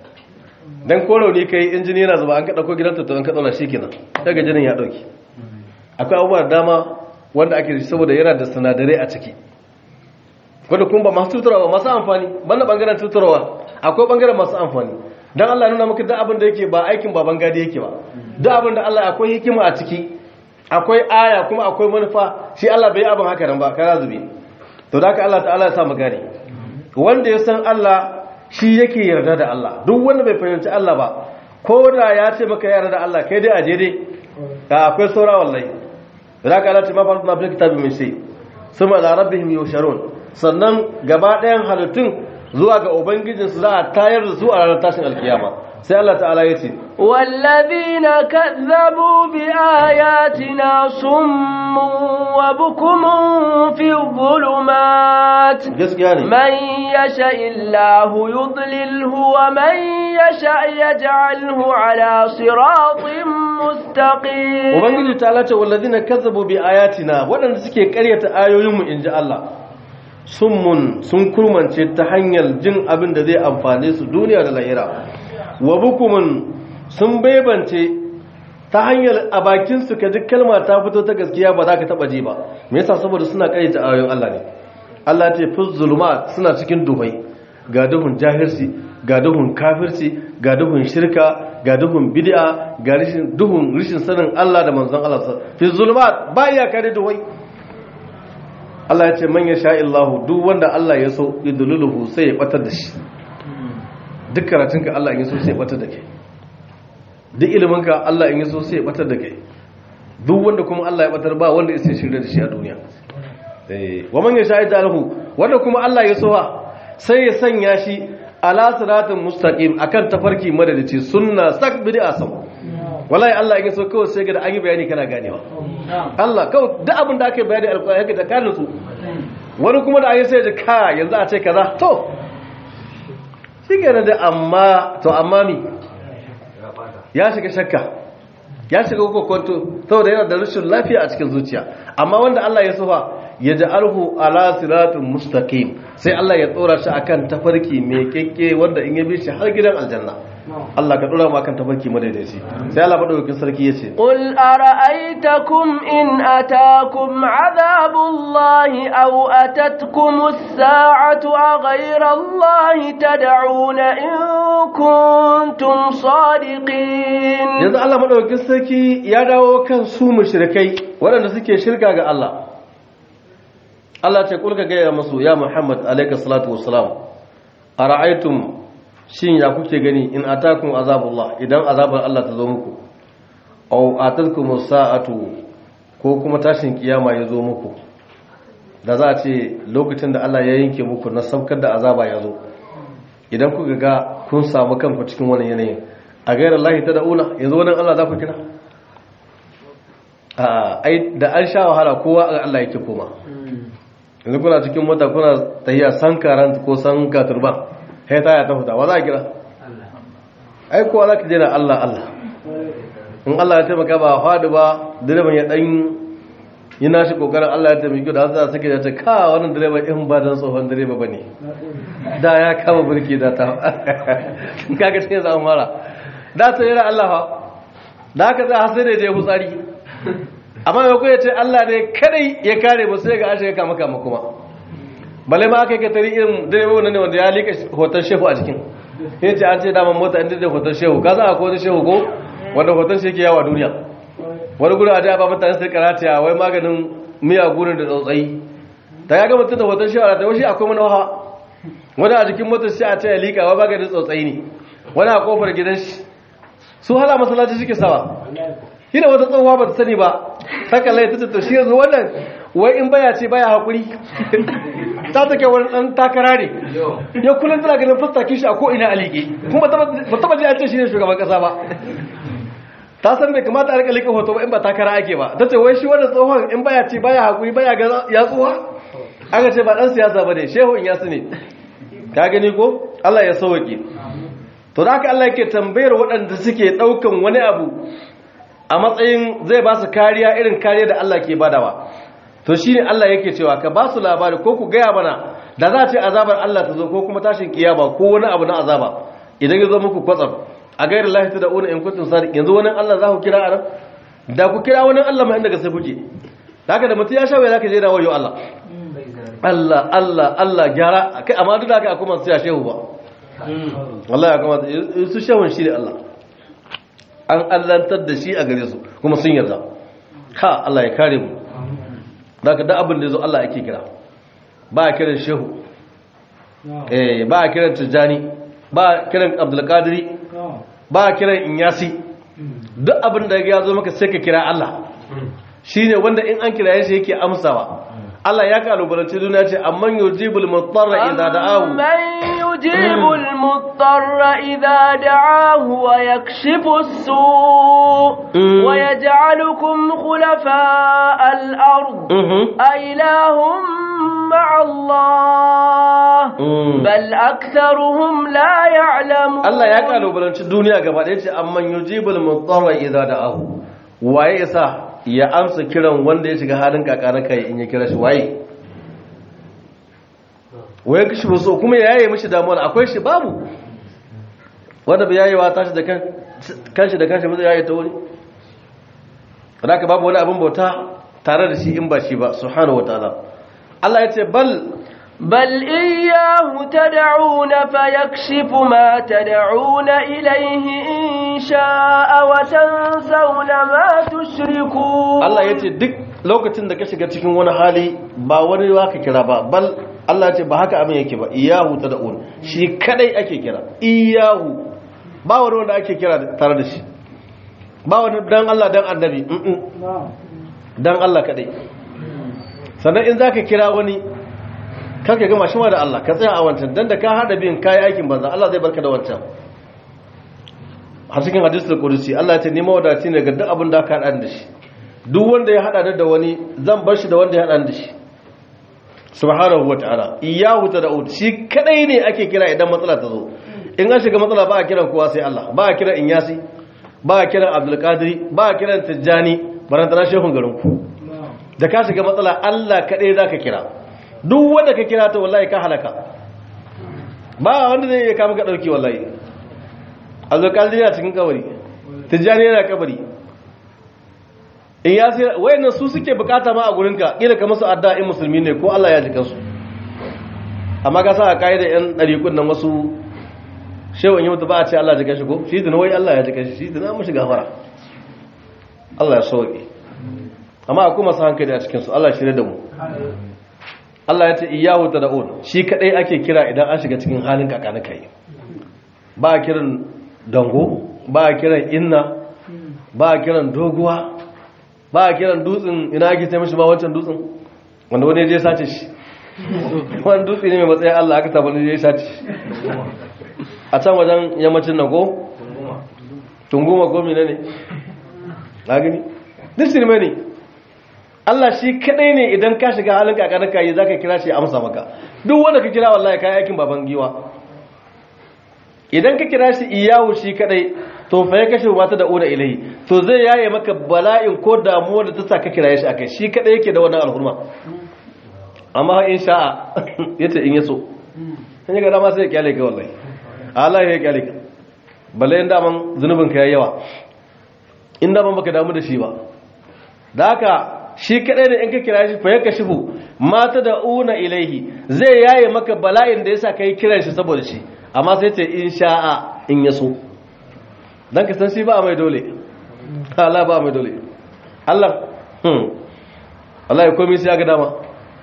dan ko rauni kai injini yana zuba an ka dauko gidan tattau an ka dauna shi kenan daga jinin ya dauki akwai abubuwa da dama wanda ake da shi saboda yana da sinadarai a ciki wanda kuma ba masu tutarwa masu amfani banda bangaren tutarwa akwai bangaren masu amfani don Allah nuna maka duk abin da yake ba aikin baban gadi yake ba duk abin da Allah akwai hikima a ciki akwai aya kuma akwai manufa shi Allah bai abin haka nan ba kana zube to da haka Allah ta'ala ya sa mu gane wanda ya san Allah shi yake yarda da Allah duk wanda bai fahimci Allah ba ko da ya ce maka yarda da Allah kai dai a je dai akwai saura wallahi da haka Allah ta mafa na bil kitabi mai sai suma la rabbihim yusharun sannan gaba ɗayan halittun zuwa ga ubangijinsu za a tayar da su a ranar tashin alkiyama sai Allah ta'ala ya ce والذين كذبوا بآياتنا صم وبكم في الظلمات gaskiya ne من يشاء الله يضلله ومن يشاء يجعله على صراط مستقيم ubangiji ta'ala ce wallazina kazzabu bi ayatina waɗanda suke ƙaryata ayoyinmu inji Allah summun sun kurmance ta hanyar jin abin da zai amfane su duniya da lahira wa bukumun sun bebance ta hanyar a bakinsu ka duk kalma ta fito ta gaskiya ba za ka taba ji ba me yasa saboda suna karyata ayoyin Allah ne Allah ce fi zuluma suna cikin duhai ga duhun jahilci ga duhun kafirci ga duhun shirka ga duhun bid'a ga rishin duhun rishin sanin Allah da manzon Allah fi zuluma ba iya kare duhai Allah ya ce man yasha illahu duk wanda Allah ya so idluluhu sai ya batar da shi duk karatunka Allah in yaso sai ya batar da kai duk iliminka Allah in yaso sai ya batar da kai duk wanda kuma Allah ya batar ba wanda ya sai shirye da shi a duniya eh wa man yasha lahu wanda kuma Allah ya so ha sai ya sanya shi ala siratin mustaqim akan tafarki madadaci sunna sak bid'a sam wallahi Allah in yaso kawai sai ga da an yi bayani kana ganewa Allah kawai duk abin da aka yi bayani alƙur'ani yake da kanin su wani kuma da ayi sai da ka yanzu a ce kaza to shi ke da amma to amma mi ya shiga shakka ya shiga kokonto saboda yana da rashin lafiya a cikin zuciya amma wanda Allah ya sufa ya ja'alhu ala siratin mustaqim sai Allah ya tsora shi akan tafarki mai kekke wanda in ya bi shi har gidan aljanna Allah ka dora mu akan tafarki madaidaici sai Allah madaukakin sarki yace قل أرأيتكم إن أتاكم عذاب الله أو أتتكم الساعة أغير الله تدعون إن كنتم صادقين yanzu Allah madaukakin sarki ya dawo kan su mushrikai waɗanda suke shirka ga Allah Allah ce kulka ga ya masu ya Muhammad alayka salatu wassalam ara'aytum shin ya kuke gani in atakum azabullah idan azabar Allah ta zo muku aw atatkum sa'atu ko kuma tashin kiyama ya zo muku da za a ce lokacin da Allah ya yanke muku na saukar da azaba ya zo idan kuka ga kun samu kanku cikin wani yanayin a gairar lahi ta da'una yanzu wani Allah za ku kira da an sha wahala kowa a Allah yake koma yanzu kuna cikin mota kuna tahiya san karanta ko san katurban sai ta ya ta fita wa za a kira ai kowa za ka jira Allah Allah in Allah ya taimaka ba faɗi ba direban ya ɗan yi nashi ƙoƙarin Allah ya taimaki da za a sake da ta ka wannan direban in ba don tsohon direba ba ne da ya kama birki da ta kaga cikin zama mara da ta yi Allah fa da haka za a sai da ya je hutsari amma mai kuwa ce Allah ne kadai ya kare mu sai ga an shiga kama kama kuma bale ma aka yi katari irin direba ne wanda ya lika hoton shehu a jikin ya ce an ce daman mota inda da hoton shehu ka za a ko wani shehu ko wanda hoton shi ke yawa duniya wani gudun ajiya ba mutane sai karata wai maganin miya gurin da tsautsayi ta ya ga mutum da hoton shehu a ta washi akwai manawa wani a jikin motar shi a ce ya lika wai maganin tsautsayi ne wani a kofar gidan shi su hala masallaci suke sawa hina wata tsohuwa ba ta sani ba saka lai ta to shi yanzu wannan wai in baya ce baya hakuri ta take wani dan takara ne ya kullum tana ganin fustakin shi a ko ina alike kuma ba taba ji an ce shi ne shugaban kasa ba ta san bai kamata a rika lika hoto ba in ba takara ake ba ta ce wai shi wannan tsohon in baya ce baya hakuri baya ga ya tsoha aka ce ba dan siyasa ba ne shehu in yasu ne ka gani ko Allah ya sauke to da haka Allah yake tambayar waɗanda suke ɗaukan wani abu a matsayin zai ba su kariya irin kariya da Allah ke badawa to shine Allah yake cewa ka ba su labari ko ku gaya mana da za a ce azabar Allah ta zo ko kuma tashin kiyama ko wani abu na azaba idan ya zo muku kwatsam a gairar lahi ta da'una in kuntum sadiq yanzu wani Allah za ku kira a nan da ku kira wani Allah mai inda ga sai kuke haka da mutum ya sha wai zaka je da wayo Allah Allah Allah Allah gyara kai amma duk da haka akwai masu ya shehu ba Allah ya kamata su shehun shi da Allah an allantar da shi a gare su kuma sun yarda ha Allah ya kare mu daga da abin da zo Allah ake kira ba a kiran shehu eh ba a kiran tijjani ba a kiran abdulkadiri ba a kiran inyasi duk abin da ya zo maka sai ka kira Allah shine wanda in an kira shi yake amsawa Allah ya kalubalanci duniya ce amman yujibul mutarra idza da'ahu من يجيب المضطر إذا دعاه ويكشف السوء مم. ويجعلكم خلفاء الأرض أإله مع الله مم. بل أكثرهم لا يعلمون Allah ya kalubalanci duniya gaba ɗaya ce amman yujibul mutarra idza da'ahu waye isa ya amsa kiran wanda ya shiga halin kakana kai in ya kira shi waye waye kishi ba so kuma ya yaye mishi damuwa akwai shi babu wanda bai yayewa tashi da kan kanshi da kanshi ba zai yaye ta wuri haka babu wani abin bauta tare da shi in ba shi ba subhanahu wataala Allah ya ce bal بل إياه تدعون فيكشف ما تدعون إليه إن شاء وتنسون ما تشركون Allah ya ce duk lokacin da ka shiga cikin wani hali ba wani wa ka kira ba bal Allah ya ce ba haka abin yake ba iyahu ta da'un shi kadai ake kira iyahu ba wani wanda ake kira tare da shi ba wani dan Allah dan annabi mm-mm. dan Allah kadai sannan in zaka kira wani kanka gama shi ma da Allah ka tsaya a wancan dan da ka hada bin kai aikin banza Allah zai barka da wancan har cikin hadisul qudusi Allah ya ce ni mawadaci ne ga duk abin da ka hada da shi duk wanda ya hada da wani zan bar shi da wanda ya hada da shi subhanahu wataala iyyahu tad'u shi kadai ne ake kira idan matsala ta zo in an shiga matsala ba a kiran kowa sai Allah ba a kiran inyasi ba a kiran abdul qadiri ba a kiran tijjani barantana shehun garin ku da ka shiga matsala Allah kadai zaka kira duk wanda ka kira ta wallahi ka halaka ba wanda zai iya kama ka dauki wallahi abdul qadiri yana cikin kabari tijjani yana kabari in ya sai wayannan su suke bukata ma a gurinka kila ka musu adda in musulmi ne ko Allah ya ji kansu amma ka sa a kaida yan dariƙun nan wasu shehu in yi mutu ba a ce Allah ji kanshi ko shi dina wai Allah ya ji kanshi shi dina mushi gafara Allah ya sauke amma akwai masu hankali a cikin su Allah shirye da mu Allah ya ce iyahu tad'un shi kadai ake kira idan an shiga cikin halin kakana kai ba a kiran dango ba a kiran inna ba a kiran doguwa ba a kiran dutsen ina ake ce mishi ba wancan dutsen wanda wani je sace shi wani dutse ne mai matsayin Allah aka tabbata je sace shi a can wajen yammacin na ko tunguma ko mine ne na gani duk sinima ne Allah shi kadai ne idan ka shiga halin kakarar kayi za ka kira shi amsa maka duk wanda ka kira wallahi kayi aikin baban giwa idan ka kira shi iyawu shi kadai to fa ya kashe mata da una ilahi to zai yaye maka bala'in ko damuwa da ta sa ka kira shi akai shi kadai yake da wannan alhurma amma in sha'a yace in yaso sai ga dama sai ya kyale ka wallahi Allah ya kyale ka balle in daman zunubin ka yayi yawa in daman baka damu da shi ba da haka shi kadai da in ka kira shi fa ya kashifu mata da una ilaihi zai yaye maka bala'in da yasa kai kiran shi saboda shi amma sai ce in sha'a in yaso dan ka san shi ba mai dole Allah ba mai dole Allah hmm Allah ya komai sai ya ga dama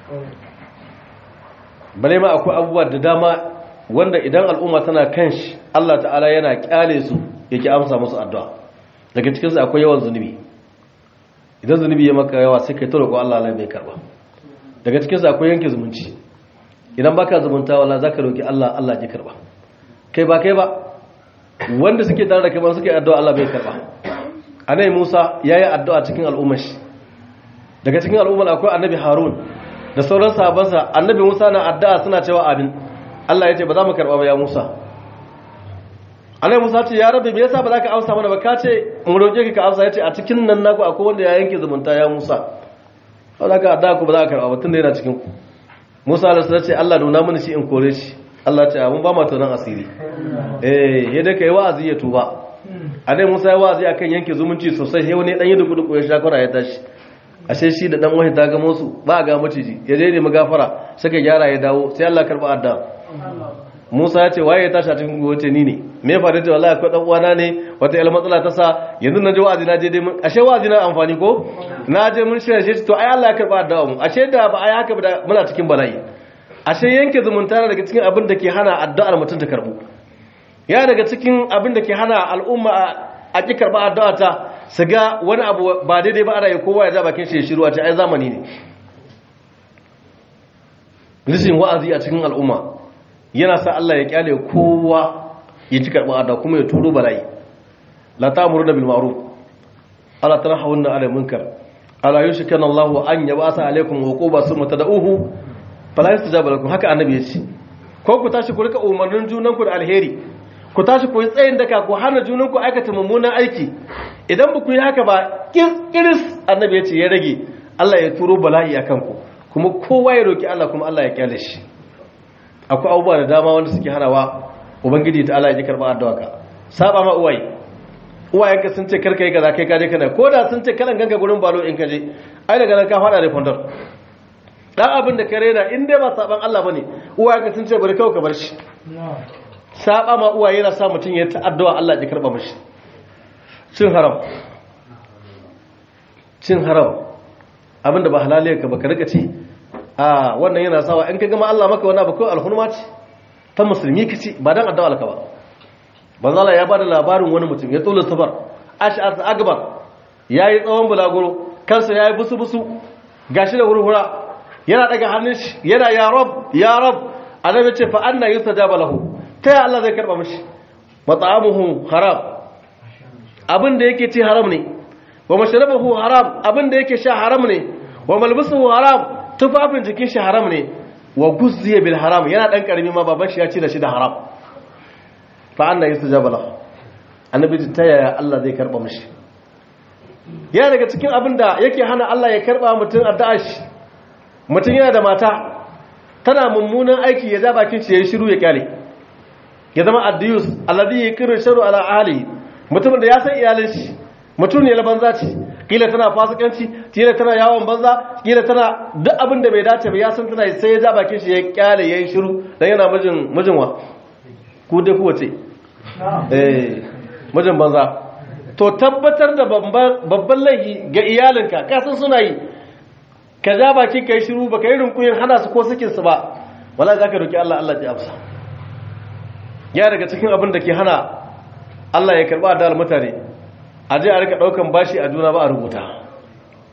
bale ma akwai abubuwa da dama wanda idan al'umma tana kan shi Allah ta'ala yana kyale su yake amsa musu addu'a daga cikinsu akwai yawan zunubi idan zunubi ya maka yawa sai kai ta roƙo Allah Allah bai karba daga cikinsu akwai yanke zumunci idan baka zumunta wala zaka roƙi Allah Allah ya karba kai ba kai ba wanda suke tare da kai ba suke addu'a Allah bai karba anai Musa yayi addu'a cikin al'ummar shi daga cikin al'ummar akwai annabi Harun da sauran sahabbansa annabi Musa na addu'a suna cewa amin Allah ya ce ba za mu karba ba ya Musa annabi Musa ce ya rabbi me yasa ba za ka amsa mana ba ka ce mu roƙe ka ka amsa yace a cikin nan naku akwai wanda ya yanke zumunta ya Musa ba za ka addu'a ku ba za ka karba ba tunda yana cikin ku Musa alaihi salatu ce Allah nuna mini shi in kore shi Allah ce mun ba ma tonan asiri eh yadda kai wa'azi ya tuba annabi Musa ya wa'azi akan yanke zumunci sosai sai wani dan yi duku duku ya shakura ya tashi ashe shi da dan wahi ta ga musu ba ga maciji ya je ne magafara suka gyara ya dawo sai Allah karba adda Musa ya ce waye ya tashi a cikin gobe ni ne me fa da wallahi akwai dan uwana ne wata yar matsala ta sa yanzu na je wa'azi na je dai mun ashe wa'azi na amfani ko na je mun shirye shi to ai Allah ya karba adda mu ashe da ba ai haka ba muna cikin bala'i ashe yanke zumunta daga cikin abin da ke hana addu'ar mutum ta karbu ya daga cikin abin da ke hana al'umma a ki karba addu'a ta su ga wani abu ba daidai ba ana yi kowa ya ja bakin shi ya shiru a ce ai zamani ne rishin wa'azi a cikin al'umma yana sa Allah ya kyale kowa ya ci karɓar addu'a kuma ya turo bala'i la ta'muru bil ma'ruf ala tanhawunna 'anil munkar ala yushkana Allahu an yab'atha alaykum uquba summa tad'uhu fala yastajaba lakum haka annabi ya ce ko ku tashi ku rika umarnin junanku da alheri ku tashi ku yi tsayin daka ku hana junanku aikata mummunan aiki idan ba ku yi haka ba kiris annabi ya ce ya rage Allah ya turo bala'i a kanku kuma kowa ya roki Allah kuma Allah ya kyale shi akwai abubuwa da dama wanda suke hanawa ubangiji ta Allah ya ji karɓar addu'a ka saba ma uwaye uwayenka sun ce karka yi kaza kai kaje kana ko da sun ce kalan ganka gurin balo in kaje ai daga nan ka fada da fondar dan abin da ka rena in dai ba saban Allah bane uwayenka sun ce bari kawai ka bar shi saba ma uwaye yana sa mutum ya ta'addu'a Allah ya karba mishi cin haram cin haram abinda ba halaliyar ka baka rika ci a wannan yana sawa in ka gama Allah maka wani abu kawai alhurma ce ta musulmi ka ci ba dan addu'a alka ba banzala ya bada labarin wani mutum ya tsola safar ash'as akbar yayi tsawon bulaguro kansa yayi busu busu gashi da hurhura yana daga hannun shi yana ya rab ya rab annabi ce fa anna yustajaba lahu ta ya Allah zai karba mishi mat'amuhu haram abin da yake ci haram ne wa mashrabuhu haram abin da yake sha haram ne wa malbisuhu haram tufafin jikin shi haram ne wa guzziya bil haram yana dan karami ma baban shi ya ci da shi da haram fa anna yustajaba lahu annabi ta yaya Allah zai karba mishi yana daga cikin abin da yake hana Allah ya karba mutum addu'a shi mutum yana da mata tana mummunan aiki ya ja bakin shi ya shiru ya kyale ya zama addiyus alladhi yakru sharu ala ahli mutumin da ya san iyalin shi mutum ne banza ce kila tana fasikanci kila tana yawon banza kila tana duk abin da bai dace ba ya san tana sai ya ja bakin shi ya kyale yayin shiru dan yana mijin mijin wa ku dai ku wace eh mijin banza to tabbatar da babban laifi ga iyalinka ka san suna yi ka ja baki kai shiru baka yi rinkuyin hana su ko sakin su ba wala zaka roki Allah Allah ya amsa ya daga cikin abin da ke hana Allah ya karba da mutane a je a rika daukan bashi a juna ba a rubuta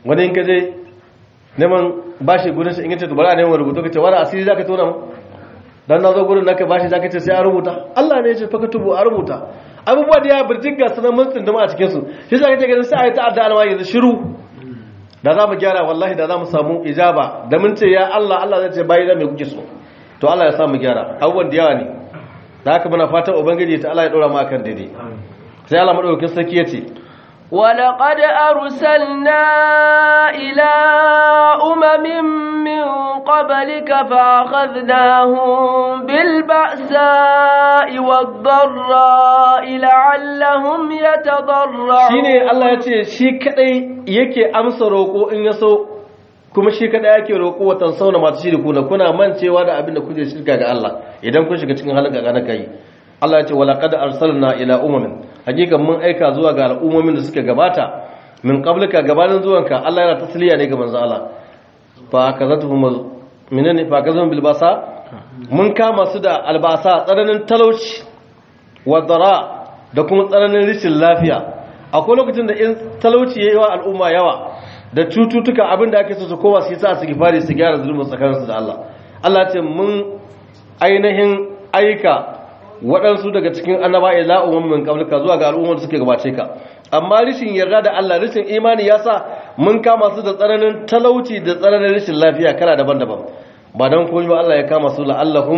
wani in ka je neman bashi gurin shi in yace to bari a neman rubutu kace wani asiri zaka tona mu dan na zo gurin naka bashi zaka ce sai a rubuta Allah ne ya ce faka tubu a rubuta abubuwa da ya birjin ga sunan mun tsinduma a cikin su shi zaka ce ganin sai a yi ta'adda alwa yanzu shiru da za mu gyara wallahi da za mu samu ijaba da mun ce ya Allah Allah zai ce bayi da me kuke so to Allah ya sa mu gyara abubuwan da yawa ne da haka muna fatan ubangiji ta Allah ya dora mu akan daidai sai Allah madaukakin sarki ya ce ولقد أرسلنا إلى أمم من قبلك فأخذناهم بالبأساء والضراء لعلهم يتضرعون shine Allah ya ce shi kadai yake amsa roƙo in ya so kuma shi kadai yake roƙo watan sauna masu shiri kuna kuna mancewa da abin da kuke shirka ga Allah idan kun shiga cikin halin gagana kai Allah ya ce wala qad arsalna ila umamin hakikan mun aika zuwa ga al'ummomin da suka gabata min qablika gabanin zuwanka Allah yana tasliya ne ga manzo Allah fa kazatuhum minani fa kazatuhum bil basa mun kama su da albasa tsananin talauci wa dara da kuma tsananin rishin lafiya akwai lokacin da in talauci yayi wa al'umma yawa da cututtuka abinda ake so su kowa su yi sa su gifari su gyara zulmin tsakaninsu da Allah Allah ya ce mun ainihin aika waɗansu daga cikin annaba ila ummin qablika zuwa ga al'ummar da suke gabace ka amma rishin yarda da Allah rishin imani yasa mun kama su da tsananin talauci da tsananin rishin lafiya kala daban-daban ba dan komai ba Allah ya kama su la'allahum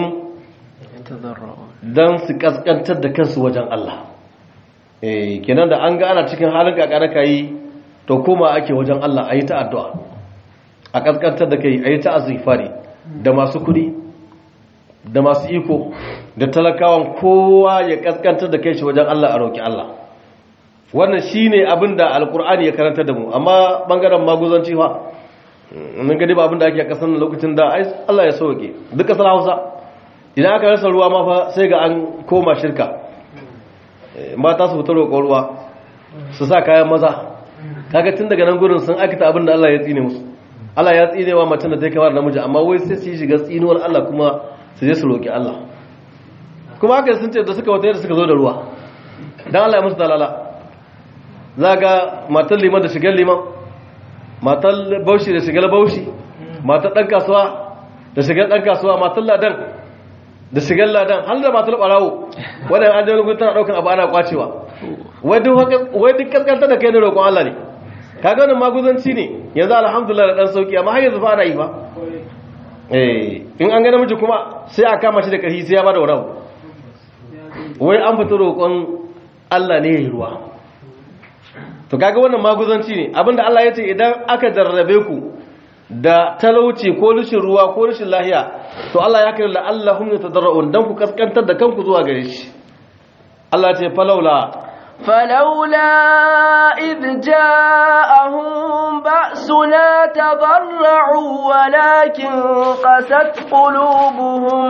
dan su kaskantar da kansu wajen Allah eh kenan da an ga ana cikin halin kakara kai to koma ake wajen Allah ayi ta addu'a a kaskantar da kai ayi ta azifari da masu kudi da masu iko da talakawan kowa ya kaskantar da kai shi wajen Allah a roƙi Allah wannan shine abin da alkur'ani ya karanta da mu amma bangaren maguzanci fa mun gadi ba abin da ake a kasan lokacin da Allah ya sauke duk kasar Hausa idan aka rasa ruwa ma fa sai ga an koma shirka mata su fita roƙon ruwa su sa kayan maza kaga tun daga nan gurin sun aikata abin da Allah ya tsine musu Allah ya tsine wa macen da ta kama da namiji amma wai sai su yi shiga tsinuwar Allah kuma su je su roƙi Allah kuma haka sun ce da suka wata yadda suka zo da ruwa don Allah ya musu dalala za ga matar liman da shigar liman matar baushi da shigar baushi matar ɗan kasuwa da shigar ɗan kasuwa matar ladan da shigar ladan har da matar ɓarawo wadda an jami'in gudu tana ɗaukan abu ana kwacewa wai duk kaskanta da kai na roƙon Allah ne kaga wannan maguzanci ne yanzu alhamdulillah da ɗan sauki amma har yanzu fa ana yi ba in an ga namiji kuma sai a kama shi da ƙarfi sai ya bada wani wai an fita roƙon Allah ne ya yi ruwa to kaga wannan maguzanci ne abinda Allah ya ce idan aka jarrabe ku da talauci ko rashin ruwa ko rashin lahiya to Allah ya kira la'allahum yatadarrun dan ku kaskantar da kanku zuwa gare shi Allah ya ce falaula فلولا إذ جاءهم بأسنا تضرعوا ولكن قست قلوبهم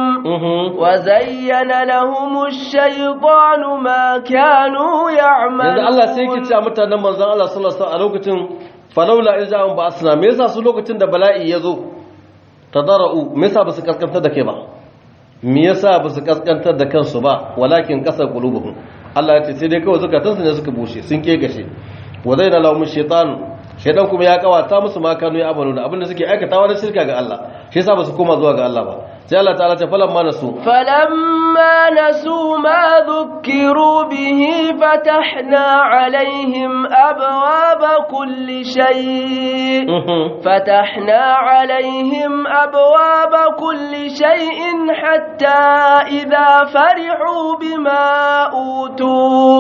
وزين لهم الشيطان ما كانوا يعملون yanzu Allah sai yake cewa mutanen manzon Allah sallallahu alaihi wasallam a lokacin falaula in ja'ahum ba'sna me yasa su lokacin da bala'i ya zo tadarra'u me yasa ba su kaskantar da kai ba me yasa ba su kaskantar da kansu ba walakin kasar qulubuhum Allah ya ce sai dai kawai zukatansu ne suka bushe sun kegashe wa zaina lahum shaytan shaytan kuma ya kawata musu ma kanu ya amalu abinda suke aikatawa na shirka ga Allah shi yasa ba su koma zuwa ga Allah ba sai Allah ta'ala ta falamma nasu فلما نسوا ما ذكروا به فتحنا عليهم أبواب كل شيء فتحنا عليهم أبواب كل شيء حتى إذا فرحوا بما أوتوا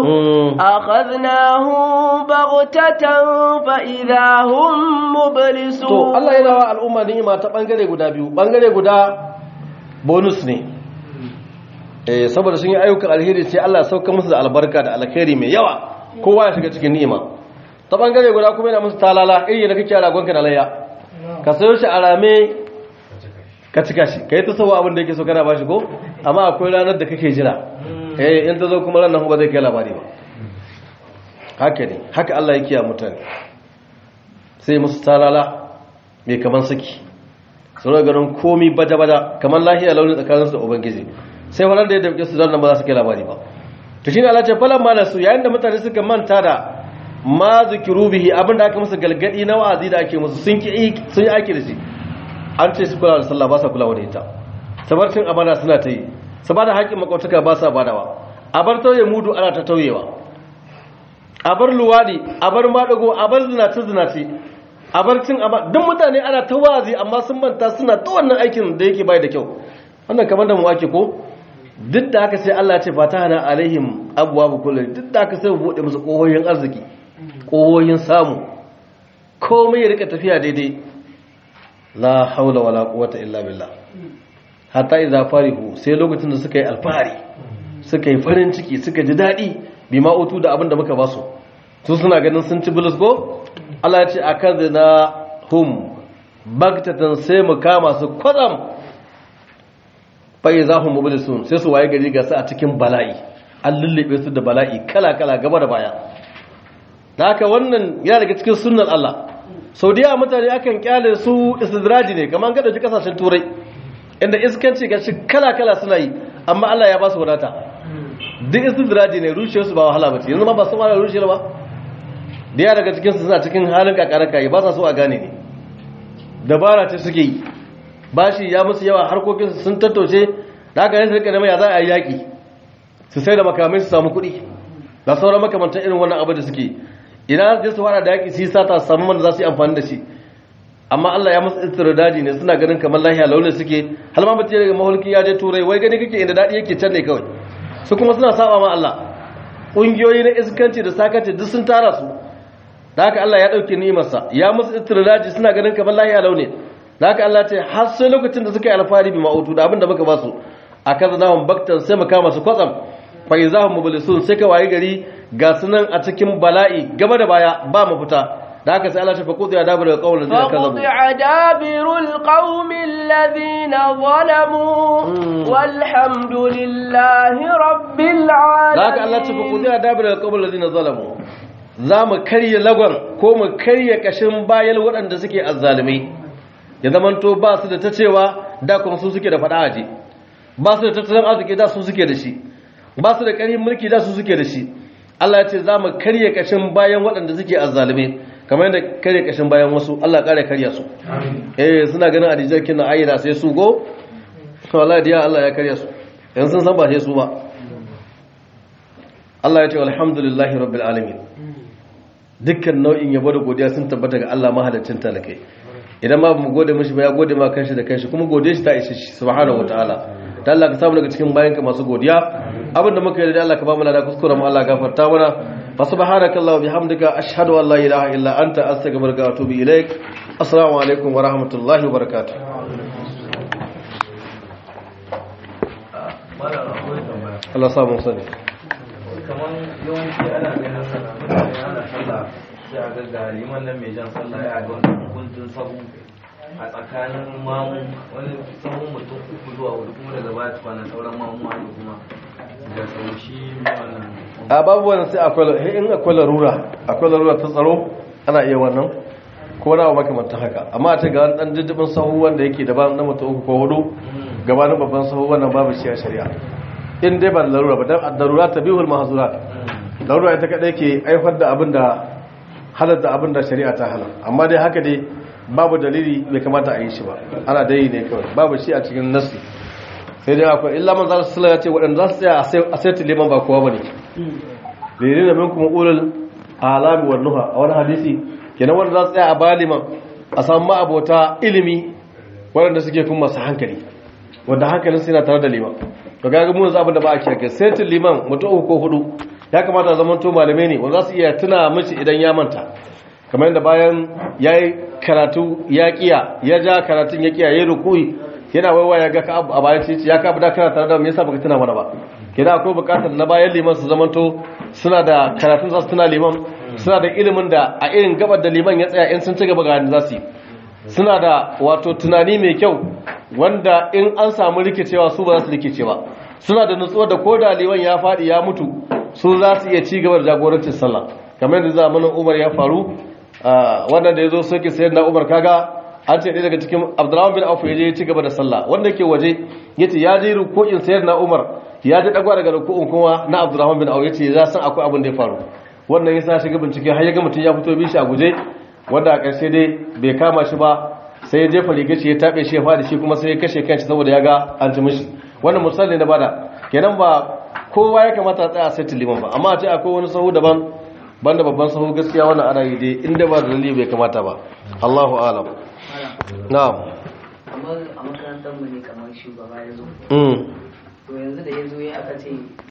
أخذناهم بغتة فإذا هم to مبلسون Allah yana wa al'umma ni'ima ta bangare guda biyu bangare guda bonus ne eh saboda sun yi ayyukan alheri sai Allah ya sauka musu da albarka da alkhairi mai yawa kowa ya shiga cikin ni'ima ta bangare guda kuma yana musu talala iri da kake a ragonka da layya ka sayo shi a rame ka cika shi ka yi ta sawa abin da yake so kana ba shi ko amma akwai ranar da kake jira eh in ta zo kuma ranar ba zai kai labari ba haka ne haka Allah ya kiya mutane sai musu talala mai kaman saki su rage ganin komi baja-baja kamar lahiya launin tsakaninsu da ubangiji sai wannan da ya damke su don nan ba za su kai labari ba to shi ne Allah ce falon ma su yayin da mutane suka manta da ma zikiru bihi abinda aka musu galgadi na wa'azi da ake musu sun ki sun yi aiki da shi an ce su kula da sallah ba sa kulawa da ita sabarcin amana suna ta yi su ba da haƙƙin makwataka ba sa badawa a bar tauye mudu ana ta tauyewa a bar luwaɗi a bar maɗago a bar zinace zinace a bar cin amma duk mutane ana ta wazi amma sun manta suna ta wannan aikin da yake bai da kyau wannan kamar da mu ake ko duk da haka sai Allah ya ce fatahana alaihim abwabu kulli duk da haka sai mu bude musu kohoyin arziki kohoyin samu komai ya rika tafiya daidai la haula wala quwwata illa billah hatta idza farihu sai lokacin da suka yi alfahari suka yi farin ciki suka ji dadi bima utu da abin da muka basu su suna ganin sun ci bulus ko Allah ya ce akadna hum bagtatan sai mu kama su kwatsam bai za mu mublisun sai su waye gari ga su a cikin bala'i an lullube su da bala'i kala kala gaba da baya da haka wannan yana daga cikin sunnan Allah sau da yawa mutane akan kyale su istidraji ne kamar ga dauki kasashen turai inda iskanci ga shi kala kala suna yi amma Allah ya ba su wadata duk istidraji ne rushe su ba wahala ba ce yanzu ma ba su ma rushe ba da yawa daga cikin su suna cikin halin kakaraka ba sa so a gane ne dabara ce suke yi bashi ya musu yawa harkokin sun tattaushe da aka yi rika nema ya za a yi yaƙi su sai da makamai su samu kuɗi da sauran makamantar irin wannan abu da suke idan su su fara da yaƙi su yi sata su samu wanda za su yi amfani da shi amma Allah ya musu istirdaji ne suna ganin kamar lahiya launin suke har ma mutum daga mahulki ya je turai wai gani kake inda daɗi yake can ne kawai su kuma suna saba ma Allah ƙungiyoyi na iskanci da sakanci duk sun tara su da haka Allah ya ɗauke ni'imarsa ya musu istirdaji suna ganin kamar lahiya launin da haka Allah ce har sai lokacin da suka yi alfahari bi ma'utu da abin da muka ba su a kaza nahun baktan sai mu kama su kwatsam fa izahum mublisun sai ka wayi gari ga sunan a cikin bala'i gaba da baya ba mu fita da haka sai Allah ya fa qudiya dabir alqawm alladhina kazabu فقطع دابر القوم الذين ظلموا والحمد لله رب da haka Allah ya ce fa العالمين qudiya dabir alqawm alladhina zalamu za mu karye lagon ko mu karye kashin bayan waɗanda suke azzalimai ya zamanto ba su da ta cewa da kuma su suke da faɗa aje ba su da tattalin arziki da su suke da shi ba su da ƙarfin mulki da su suke da shi Allah ya ce za mu karye kashin bayan waɗanda suke azzalume kamar yadda karye kashin bayan wasu Allah ƙara karya su eh suna ganin adijar kina ayyana sai su go to Allah ya Allah ya karya su yanzu sun san ba sai su ba Allah ya ce alhamdulillahi rabbil alamin dukkan nau'in yabo da godiya sun tabbata ga Allah mahalaccin talakai idan ma mu gode mishi ba ya gode ma kanshi da kanshi kuma gode shi ta ishe shi subhanahu wataala da Allah ka samu daga cikin bayanka masu godiya abinda muka yi da Allah ka ba mu lada kuskure mu Allah gafarta mana fa subhanakallahu bihamdika ashhadu an la ilaha illa anta astaghfiruka wa atubu ilaik assalamu alaikum wa rahmatullahi wa barakatuh Allah samu sani kamar yawanci ana ganin mutane ana sallah sai a ga liman nan mai jan sallah ya ga wani kuntun sahu a tsakanin mamu wani sahun mutum uku zuwa hudu kuma daga baya tukwana sauran mamu wani kuma da sau shi wannan a babu wani sai akwai in akwai larura akwai larura ta tsaro ana iya wannan ko na makamantan haka amma a ce ga wani dan jijjibin sahu wanda yake daban na mutum uku ko hudu gabanin babban sahu wannan babu shi a shari'a in dai ba da larura ba dan darura tabihul mahzurat larura ita kadai ke aifar da abin da halatta abin da shari'a ta halal amma dai haka dai babu dalili bai kamata a yi shi ba ana dai ne kawai babu shi a cikin nasi sai dai akwai illa man zalisa sallah ya ce waɗanda za su tsaya a sai liman ba kowa bane lere da minkum ulul alami wan nuha a wani hadisi kenan wanda za su tsaya a baliman a samu abota ilimi waɗanda suke kuma masu hankali wanda hankalin su yana tare da liman to ga mu yanzu abin da ba a kiyaka sai liman mutum uku ko hudu ya kamata zaman to malamai ne wanda za su iya tuna mishi idan ya manta kamar yadda bayan ya yi karatu ya kiya ya ja karatun ya kiya ya yi rukui yana waiwa ya ga ka a bayan titi ya kabu da kana tare da me yasa baka tuna mana ba kina akwai bukatar na bayan liman su zamanto suna da karatun za su tuna liman suna da ilimin da a irin gabar da liman ya tsaya in sun ci gaba ga za su yi suna da wato tunani mai kyau wanda in an samu rikicewa su ba za su rikice ba suna da nutsuwa da ko da liman ya faɗi ya mutu su za su iya ci gaba da jagorancin sallah kamar yadda zamanin umar ya faru wannan da ya zo soke sayar na umar kaga an ce ɗaya daga cikin abdullahi bin auf ya je ya ci gaba da sallah wanda ke waje ya ce ya je ruku'in sayar na umar ya ji ɗagwa daga ruku'in kuma na abdullahi bin auf ya ce ya san akwai abin da ya faru wannan yasa shiga bincike har ya ga mutum ya fito bi shi a guje wanda a ƙarshe dai bai kama shi ba sai ya jefa rigar shi ya tabe shi ya fadi shi kuma sai ya kashe kanshi saboda ya ga an ci mishi wannan misali na bada kenan ba kowa ya kamata a tsaya sai liman ba amma a ce akwai wani sahu daban banda babban sahu gaskiya wannan ana yi dai inda ba da dalili bai kamata ba Allahu a'lam na'am kamar a makarantar mu ne kamar shugaba ya zo mm to yanzu da ya zo ya aka ce